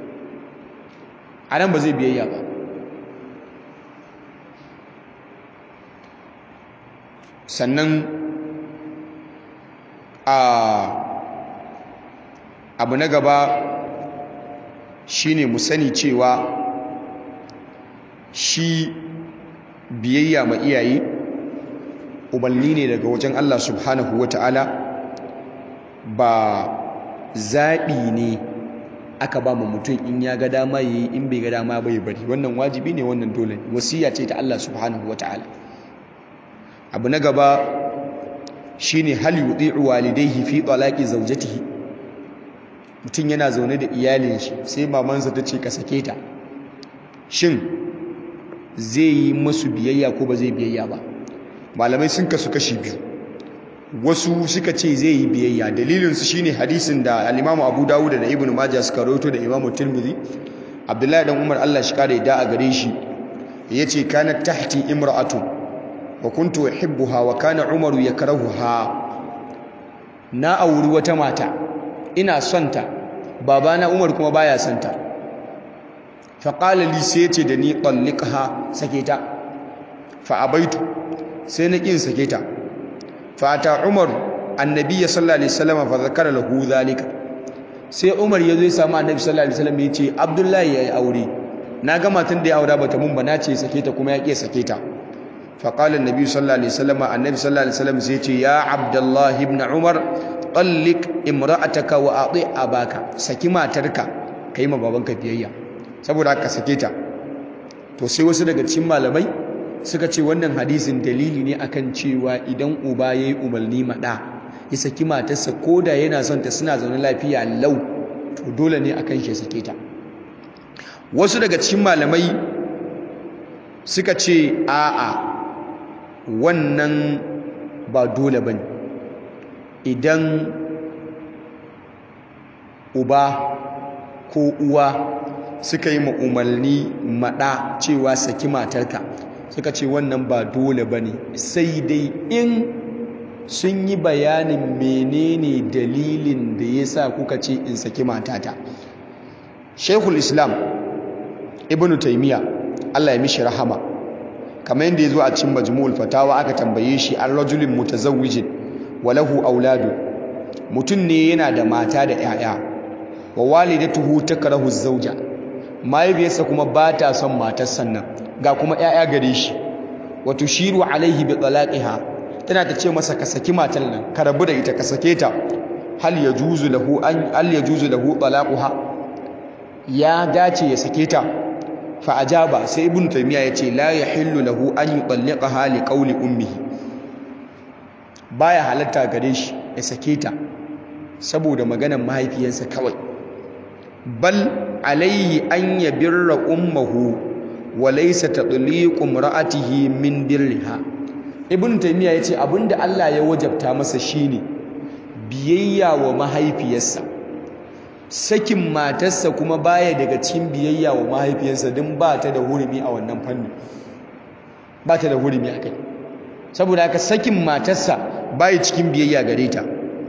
a nan ba zai biyayya ba sannan a abu na gaba shine mu sani cewa shi biyayya ma iyaye umarni ne daga wajen Allah subhanahu wa ta'ala ba zaɓi ne aka ba mu mutum in ya ga dama yi in bai ga dama bai bari wannan wajibi ne wannan dole wasiya ce ta Allah subhanahu wa ta'ala abu na gaba shine hal yuti'u walidayhi fi talaqi zawjatihi mutum yana zaune da iyalin shi sai mamansa ta ce ka sake ta shin zai yi masu biyayya ko ba zai biyayya ba malamai sun kasu kashi biyu wasu suka ce zai yi biyayya dalilinsu shine hadisin da al-Imam Abu Dawud da Ibn Majah suka rawaito da Imam Tirmidhi abdullahi dan umar Allah shi kare da a gare shi yace kanat tahti imra'atu wa kuntu uhibbuha wa kana umaru yakrahuha na auri wata mata ina son ta babana umar kuma baya son ta fa qala li sai yace da ni talliqha sake ta fa abaitu sai na kin sake ta fa ta umar annabi sallallahu alaihi wasallam fa zakara lahu zalika sai umar ya zo ya samu annabi sallallahu alaihi wasallam ya ce abdullahi yayi aure na ga matan da ya aura bata mun ba na ce sake ta kuma ya ƙi sake ta fa qala annabi sallallahu alaihi wasallam annabi sallallahu alaihi wasallam sai ya ce ya abdullahi ibn umar tallik imra'ataka wa ati abaka saki matarka kai ma babanka biyayya saboda haka sake ta to sai wasu daga cikin malamai suka ce wannan hadisin dalili ne akan cewa idan uba yayi umarni ma da ya saki matarsa koda yana son ta suna zaune lafiya lau to dole ne akan shi sake ta wasu daga cikin malamai suka ce a'a wannan ba dole bane idan uba ko uwa suka yi umarni maɗa cewa saki matarka suka ce wannan ba dole bane sai dai in sun yi bayanin menene dalilin da ya sa kuka ce in saki matata shekul islam ibn taimiyya allah ya mishi rahama kamar yadda ya zo a cikin majmu'ul fatawa aka tambaye shi an rajulin mutazawwijin walahu auladu mutum ne yana da mata da 'ya'ya wa walidatuhu takrahu zauja mahaifiyarsa kuma ba ta son matar sannan ga kuma 'ya'ya gare shi wa tushiru alaihi bi talaqiha tana ta ce masa ka saki matar nan ka rabu da ita ka sake ta hal yajuzu lahu an hal yajuzu lahu talaquha ya dace ya sake ta fa ajaba sai ibnu taymiya yace la yahillu lahu an yutalliqaha li qawli ummihi baya halatta gare shi ya sake ta saboda maganar mahaifiyarsa kawai bal alayhi an yabirra ummuhu wa laysa tatliqu imra'atihi min birriha ibn taymiya yace abinda Allah ya wajabta masa shine biyayya wa mahaifiyarsa sakin matarsa kuma baya daga cikin biyayya wa mahaifiyarsa din ba ta da hurumi a wannan fannin ba ta da hurumi a kai saboda haka sakin matarsa baya cikin biyayya gare ta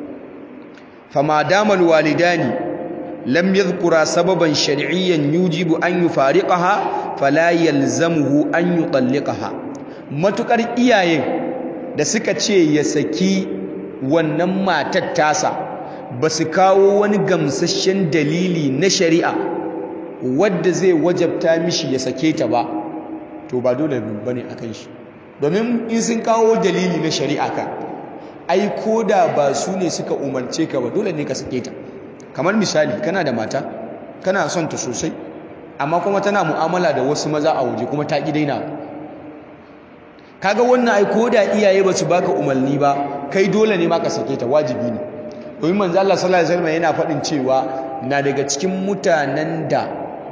fama damal walidani lam yadhkura sababan shar'iyyan yujibu an yufariqaha fala yalzamuhu an yutalliqaha matukar iyayen da suka ce ya saki wannan matar tasa ba su kawo wani gamsasshen dalili na shari'a wadda zai wajabta mishi ya sake ta ba to ba dole ba ne a kan shi domin in sun kawo dalili na shari'a ka ai ko da ba su ne suka umarce ka ba dole ne ka sake ta kamar misali kana da mata kana son ta sosai amma kuma tana mu'amala da wasu maza a waje kuma ta ƙi daina kaga wannan ai ko da iyaye ba su baka umarni ba kai dole ne ma ka sake ta wajibi ne domin manzo Allah sallallahu alaihi wasallam yana faɗin cewa na daga cikin mutanen da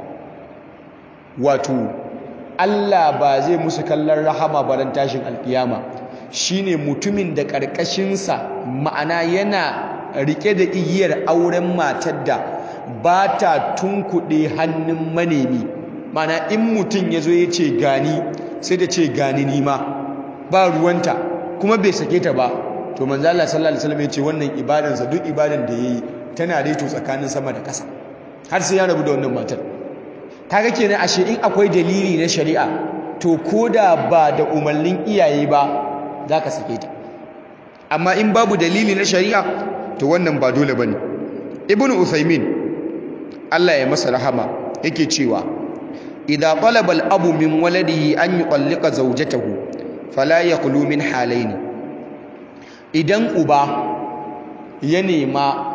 wato Allah ba zai musu kallon rahama baran tashin alkiyama shine mutumin da ƙarƙashinsa ma'ana yana rike da igiyar auren matar da ba ta tunkuɗe hannun manemi ma'ana in mutum ya zo ya ce gani sai da ce gani nima ba ruwanta kuma bai sake ta ba to manzo Allah sallallahu alaihi wasallam ya ce wannan ibadansa duk ibadan da yayi tana daito tsakanin sama da ƙasa har sai ya rabu da wannan matar kaga kenan ashe in akwai dalili na shari'a to koda ba da umarnin iyaye ba zaka sake ta amma in babu dalili na shari'a to wannan ba dole bane ibn uthaymin Allah ya masa rahama yake cewa idza talaba al-abu min waladihi an yuqallika zawjatahu fala yaqulu min halaini idan uba ya nema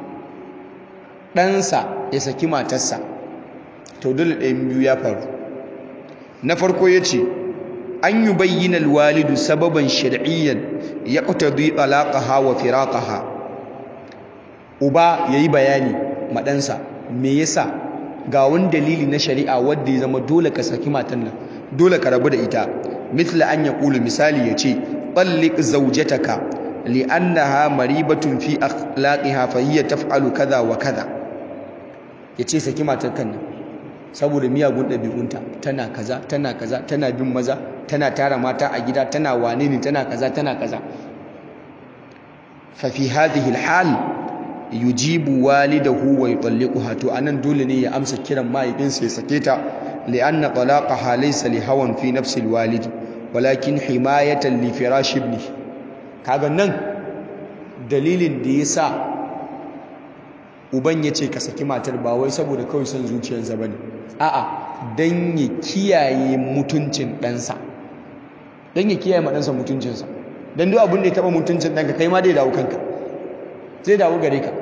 ɗansa ya saki matarsa to dole ɗayan biyu ya faru na farko ya ce an yi bayyana walidu sababan shari'iyyan ya ƙutadu alaƙaha wa firaƙaha uba ya yi bayani maɗansa me yasa ga wani dalili na shari'a wadda ya zama dole ka saki matan nan dole ka rabu da ita mithla an ya ƙulu misali ya ce ɓallik zaujataka li'annaha maribatun fi akhlaqiha fa hiya taf'alu kaza wa kaza yace saki matar kan nan saboda miyagun ɗabi'unta tana kaza tana kaza tana bin maza tana tara mata a gida tana wane ne tana kaza tana kaza fa fi hadhihi alhal yujibu walidahu wa yutalliquha to anan dole ne ya amsa kiran mahaifinsa ya sake ta li'anna talaqaha laysa li hawan fi nafsi alwalidi walakin himayatan li firash ibni kaga nan dalilin da yasa uban yace ka saki matar ba wai saboda kawai son zuciyarsa bane a'a dan ya kiyaye mutuncin ɗansa dan ya kiyaye ma ɗansa mutuncinsa dan duk abin da ya taba mutuncin ɗanka kai ma dai dawo kanka zai dawo gare ka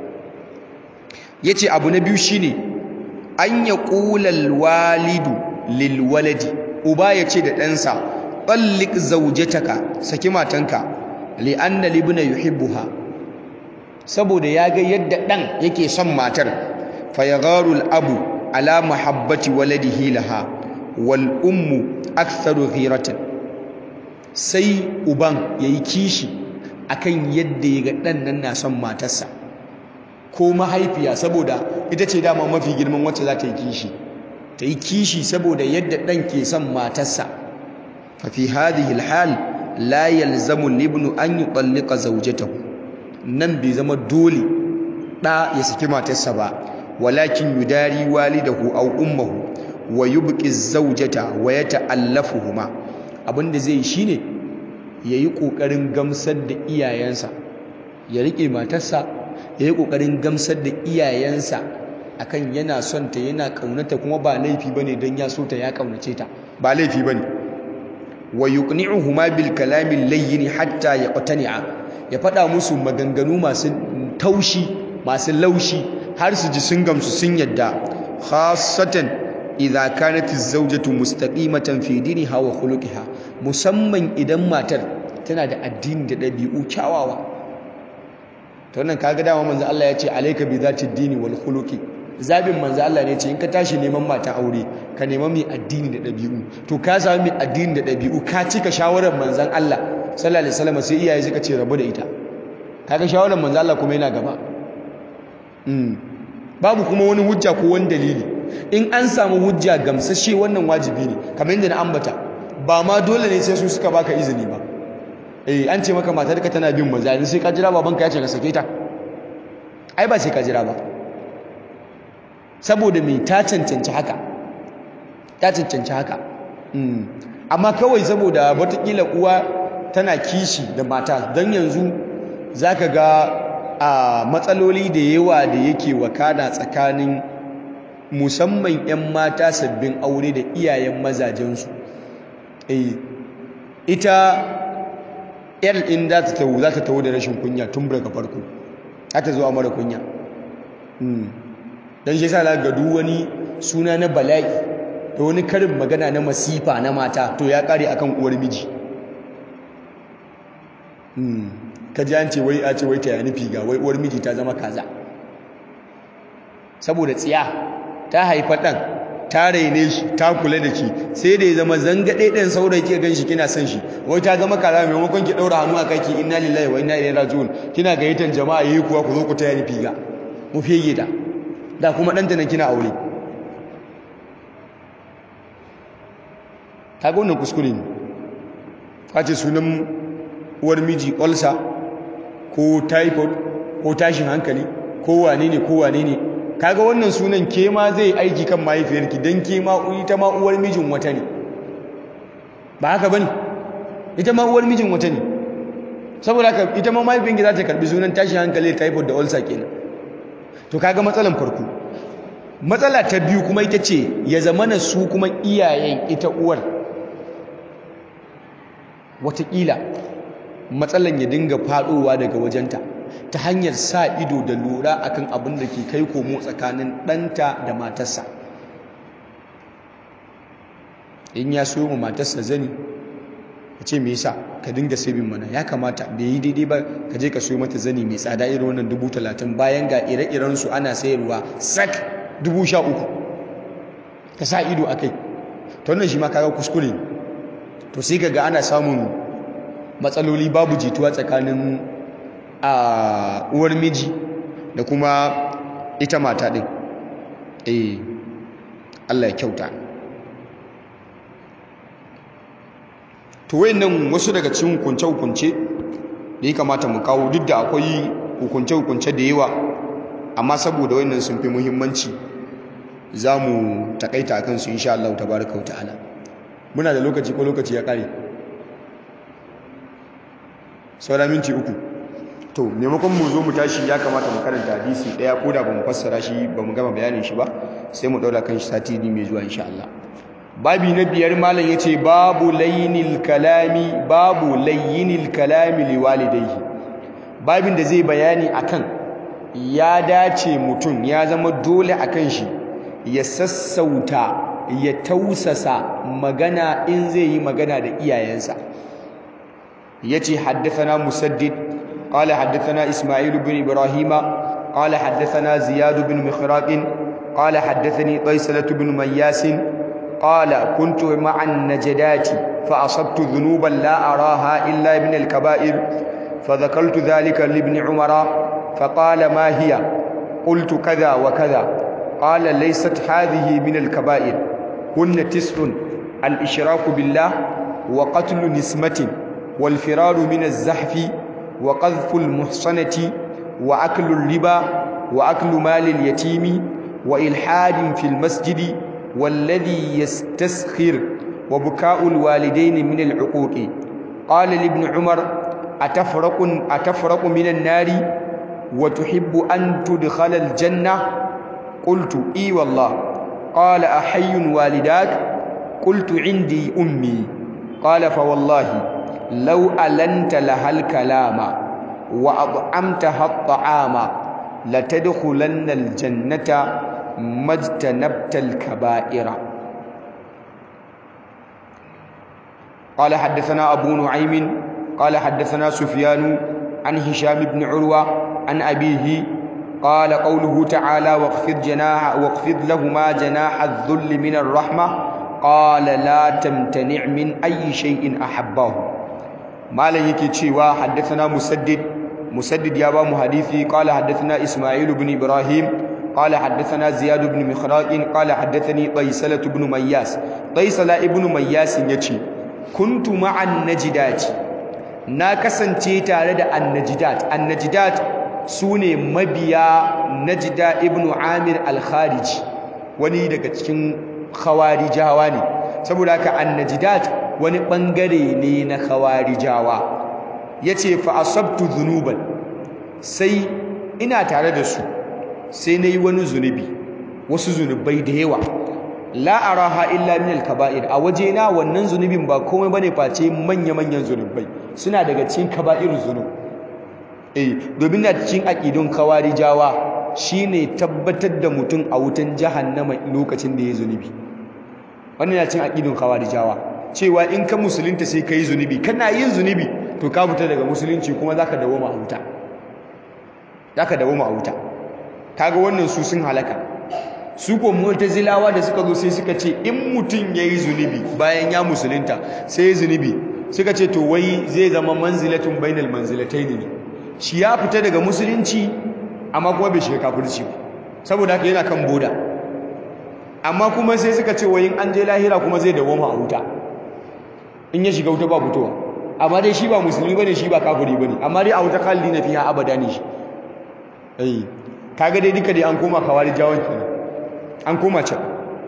yace abu na biyu shine an ya qulal walidu lil waladi uba yace da ɗansa tallik zawjataka saki matanka li anna libna yuhibbuha saboda ya ga yadda ɗan yake son matar fayagharu al abu ala mahabbati waladihi laha wal ummu aktharu ghiratan sai uban yayi kishi akan yadda ya ga ɗan nan na son matarsa ko mahaifiya saboda ita ce dama mafi girman wacce za ta yi kishi ta yi kishi saboda yadda ɗan ke son matarsa fa fi hadhihi alhal la yalzamu libnu an yutallika zawjatahu nan bai zama dole ɗa ya saki matarsa ba walakin yudari walidahu aw ummuhu wa yubqi zawjata wa yata'allafuhuma abinda zai shine ya yi ƙoƙarin gamsar da iyayensa ya riƙe matarsa ya yi ƙoƙarin gamsar da iyayensa akan yana son ta yana ƙaunata kuma ba laifi bane don ya so ta ya ƙaunace ta ba laifi bane wa yuqni'uhuma bil kalamin layyin hatta yaqtani'a ya faɗa musu maganganu masu taushi masu laushi har su ji sun gamsu sun yadda khassatan idza kanat az-zawjatu mustaqimatan fi diniha wa khuluqiha musamman idan matar tana da addini da dabi'u kyawawa to wannan kaga dama manzo Allah ya ce alayka bi zati dini wal khuluqi zabin manzo Allah ne ce in ka tashi neman mata aure ka nema mai addini da dabi'u to ka samu mai addini da dabi'u ka cika shawarar manzon Allah sallallahu alaihi wasallam sai iyaye suka ce rabu da ita kaga shawarar manzo Allah kuma yana gaba babu kuma wani hujja ko wani dalili in an samu hujja gamsashe wannan wajibi ne kamar yadda na ambata ba ma dole ne sai su suka baka izini ba eh an ce maka matarka tana bin maza yanzu sai ka jira babanka ya ce ka sake ta ai ba sai ka jira ba saboda me ta cancanci haka ta cancanci haka amma kawai saboda watakila uwa tana kishi da mata don yanzu zaka ga a matsaloli da yawa da yake wakana tsakanin musamman 'yan mata sabbin aure da iyayen mazajensu eh ita yar in za ta tawo za ta tawo da rashin kunya tun daga farko za ta zo a mara kunya don shi sa ga duk wani suna na bala'i da wani karin magana na masifa na mata to ya kare akan uwar miji ka ji an ce wai a ce wai ta yani figa wai uwar miji ta zama kaza saboda tsiya ta haifa ɗan ta raine shi ta kula da shi sai da ya zama zangaɗe ɗan saurayi ke gan shi kina son shi wai ta zama kaza maimakon ki ɗaura hannu a kaki inna lillahi wa inna ilaihi raji'un kina gayyatar jama'a yayi kuwa ku zo ku taya ni figa mu fege ta da kuma ɗanta nan kina aure kaga wannan kuskure ne kace sunan uwar miji ulcer ko typhoid ko tashin hankali ko wane ne ko wane ne kaga wannan sunan ke ma zai aiki kan mahaifiyarki don ke ma ita ma uwar mijin wata ne ba haka bane ita ma uwar mijin wata ne saboda haka ita ma mahaifiyarki za ta karbi sunan tashin hankali typhoid da ulcer kenan to kaga matsalan farko matsala ta biyu kuma ita ce ya zamana su kuma iyayen ita uwar watakila matsalan ya dinga faɗowa daga wajenta ta hanyar sa ido da lura akan abin da ke kai komo tsakanin ɗanta da matarsa in ya so mu matarsa zani ka ce me yasa ka dinga sabin mana ya kamata bai yi daidai ba ka je ka so mata zani mai tsada irin wannan dubu talatin bayan ga ire-iren su ana sayarwa sak dubu sha uku ka sa ido a kai ta wannan shi ma kaga kuskure to sai ka ga ana samun matsaloli babu jituwa tsakanin a uwar miji da kuma ita mata ɗin eh Allah ya kyauta to wayannan wasu daga cikin hukunce-hukunce da ya kamata mu kawo duk da akwai hukunce-hukunce da yawa amma saboda wayannan sun fi muhimmanci za mu takaita akan su insha Allah tabaraka wa ta'ala muna da lokaci ko lokaci ya kare saura minti uku to maimakon mu zo mu tashi ya kamata mu karanta hadisi daya ko da bamu fassara shi bamu gama bayanin shi ba sai mu daura kan shi sati ne mai zuwa insha Allah babi na biyar malam yace babu laynil kalami babu layyinil kalami liwalidayhi babin da zai bayani akan ya dace mutum ya zama dole akan shi ya sassauta ya tausasa magana in zai yi magana da iyayensa yace haddathana musaddid قال حدثنا إسماعيل بن إبراهيم قال حدثنا زياد بن مخراق قال حدثني قيسلة بن مياس قال كنت مع النجدات فأصبت ذنوبا لا أراها إلا من الكبائر فذكرت ذلك لابن عمر فقال ما هي قلت كذا وكذا قال ليست هذه من الكبائر هن تسع الإشراك بالله وقتل نسمة والفرار من الزحف وقذف المحصنة وأكل الربا وأكل مال اليتيم وإلحاد في المسجد والذي يستسخر وبكاء الوالدين من العقوق قال لابن عمر أتفرق, أتفرق من النار وتحب أن تدخل الجنة قلت إي والله قال أحي والداك قلت عندي أمي قال فوالله لو ألنت لها الكلام وأطعمتها الطعام لتدخلن الجنة ما اجتنبت الكبائر قال حدثنا أبو نعيم قال حدثنا سفيان عن هشام بن عروة عن أبيه قال قوله تعالى واخفض جناح واخفض لهما جناح الذل من الرحمة قال لا تمتنع من أي شيء أحبه malam yake cewa haddathana musaddid musaddid ya ba mu hadisi qala haddathana isma'il ibn ibrahim qala haddathana ziyad ibn mikhraq qala haddathani qaisala ibn mayyas qaisala ibn mayyas yace kuntu ma'an najidat na kasance tare da annajidat annajidat sune mabiya najida ibn amir al-khariji wani daga cikin khawarijawa ne saboda haka annajidat wani bangare ne na khawarijawa yace fa asabtu dhunuban sai ina tare da su sai nayi wani zunubi wasu zunubai da yawa la araha illa min al-kaba'ir a wajena wannan zunubin ba komai bane face manya-manyan zunubai suna daga cikin kaba'irul zunub eh domin na cikin aqidun khawarijawa shine tabbatar da mutum a wutan jahannama lokacin da ya zunubi wannan na cikin aqidun khawarijawa cewa in ka musulunta sai kai zunubi kana yin zunubi to ka fita daga musulunci kuma zaka dawo ma wuta zaka dawo ma wuta kaga wannan su sun halaka su ko mu'tazilawa da suka zo sai suka ce in mutum yayi zunubi bayan ya musulunta sai zunubi suka ce to wai zai zama manzilatun bainal manzilatayn ne shi ya fita daga musulunci amma kuma bai shiga kafirci ba saboda haka yana kan boda amma kuma sai suka ce wai in an je lahira kuma zai dawo ma wuta in ya shiga wuta ba fitowa amma dai shi ba musulmi bane shi ba kafiri bane amma dai a wuta khalidina fiha abada ne shi eh kaga dai duka dai an koma kawari jawon kenan an koma can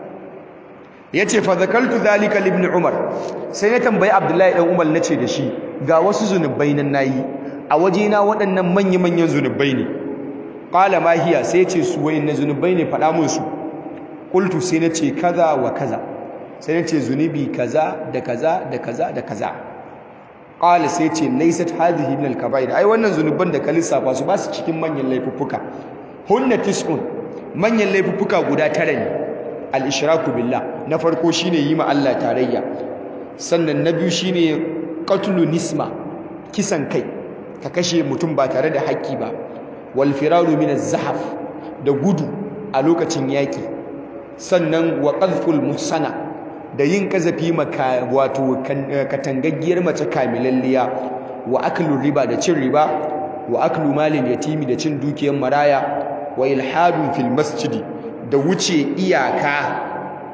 yace fa zakaltu zalika ibn umar sai na tambayi abdullahi dan umar nace da shi ga wasu zunubai nan nayi a wajena waɗannan manya manyan zunubai ne qala ma hiya sai yace su wayannan zunubai ne faɗa mun su qultu sai nace kaza wa kaza sai nace zunubi kaza da kaza da kaza da kaza qala sai yace laysat hadhihi min al-kaba'ir ai wannan zunuban da ka lissafa su ba su cikin manyan laifuffuka hunna tis'un manyan laifuffuka guda tara ne al-ishraku billah na farko shine yi ma Allah tarayya sannan na biyu shine qatlu nisma kisan kai ka kashe mutum ba tare da haƙƙi ba wal firaru min az-zahaf da gudu a lokacin yaki sannan wa qadful muhsana da yin kazafi maka wato katangaggiyar mace kamilalliya wa aklu riba da cin riba wa aklu malin yatimi da cin dukiyar maraya wa ilhadun fil masjidi da wuce iyaka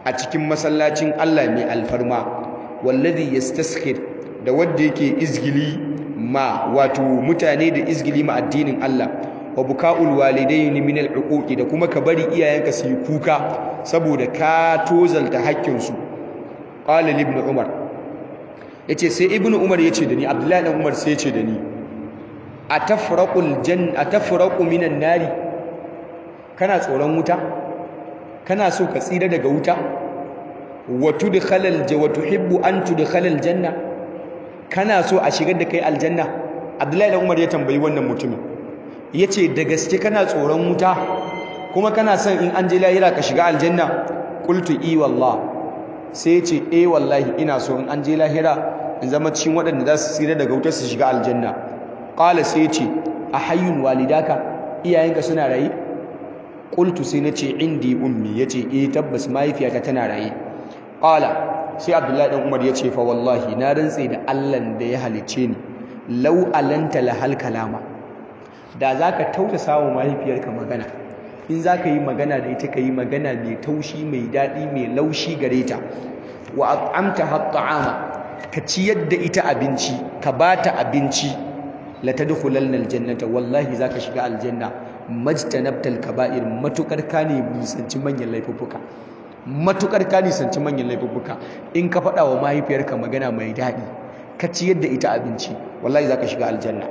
a cikin masallacin Allah mai alfarma wallazi yastaskir da wanda yake izgili ma wato mutane da izgili ma addinin Allah wa buka'ul walidaini min al'uquqi da kuma ka bari iyayenka su yi kuka saboda ka tozalta haƙƙinsu qala ibn umar yace sai ibn umar yace da ni abdullahi dan umar sai yace da ni atafraqul jan atafraqu minan nari kana tsoron wuta kana so ka tsira daga wuta wa tudkhalal wa tuhibbu an tudkhalal janna kana so a shigar da kai aljanna abdullahi dan umar ya tambayi wannan mutumin yace da gaske kana tsoron wuta kuma kana son in an je lahira ka shiga aljanna qultu i wallah sai yace eh wallahi ina so in an je lahira in zama cikin waɗanda za su tsira daga wutar su shiga aljanna qala sai yace a hayyun walidaka iyayenka suna raye qultu sai nace indi ummi yace eh tabbas mahaifiyata tana raye qala sai abdullahi dan umar yace fa wallahi na rantse da Allah da ya halicce ni law alanta lahal kalama da zaka tausasa wa mahaifiyarka magana in zaka yi magana da ita kai magana mai taushi mai dadi mai laushi gare ta wa at'amta hat'ama ka ciyar da ita abinci ka bata abinci la tadkhulanna aljannata wallahi zaka shiga aljanna majtanabtal kaba'ir matukar ka ne nisanci manyan laifuffuka matukar ka nisanci manyan laifuffuka in ka faɗa wa mahaifiyarka magana mai daɗi ka ciyar da ita abinci wallahi zaka shiga aljanna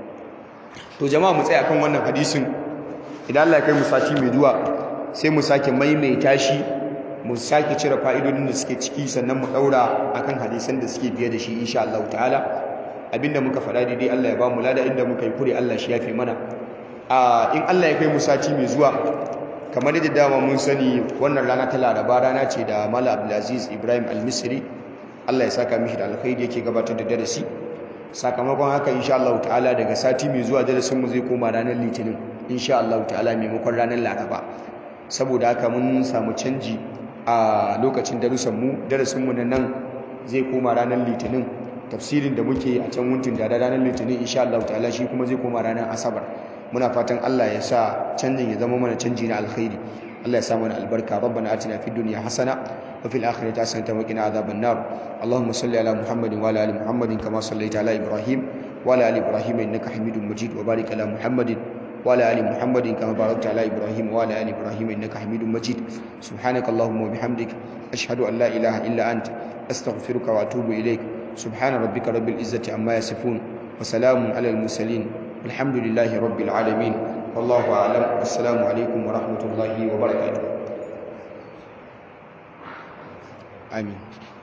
to jama'a mu tsaya kan wannan hadisin idan Allah ya kai mu sati mai zuwa sai mu sake maimaita shi mu sake cire fa'idodin da suke ciki sannan mu daura akan hadisan da suke biye da shi insha Allah ta'ala abinda muka faɗa daidai Allah ya ba mu lada inda muka yi kure Allah shi yafe mana a in Allah ya kai mu sati mai zuwa kamar yadda dama mun sani wannan rana ta Laraba rana ce da Mala Abdulaziz Ibrahim Al-Misri Allah ya saka mishi da alkhairi yake gabatar da darasi sakamakon haka insha Allah ta'ala daga sati mai zuwa darasin mu zai koma ranar Litinin insha Allah ta'ala maimakon ranar Laraba saboda haka mun samu canji a lokacin darussan mu darasin mu nan zai koma ranar Litinin tafsirin da muke a can wuntun da ranar Litinin insha Allah ta'ala shi kuma zai koma ranar Asabar muna fatan Allah ya sa canjin ya zama mana canji na alkhairi Allah ya sa mana albarka rabbana atina fid dunya hasana wa fil akhirati hasanatan wa qina adhaban nar allahumma salli ala muhammadin wa ala ali muhammadin kama sallaita ala ibrahim wa ala ali ibrahim innaka hamidum majid wa barik ala muhammadin wa ala ali muhammadin kama barakta ala ibrahim wa ala ali ibrahim innaka hamidum majid subhanaka allahumma wa bihamdik ashhadu an la ilaha illa ant astaghfiruka wa atubu ilaik subhana rabbika rabbil izzati amma yasifun wa salamun ala al mursalin الحمد لله رب العالمين والله أعلم والسلام عليكم ورحمة الله وبركاته آمين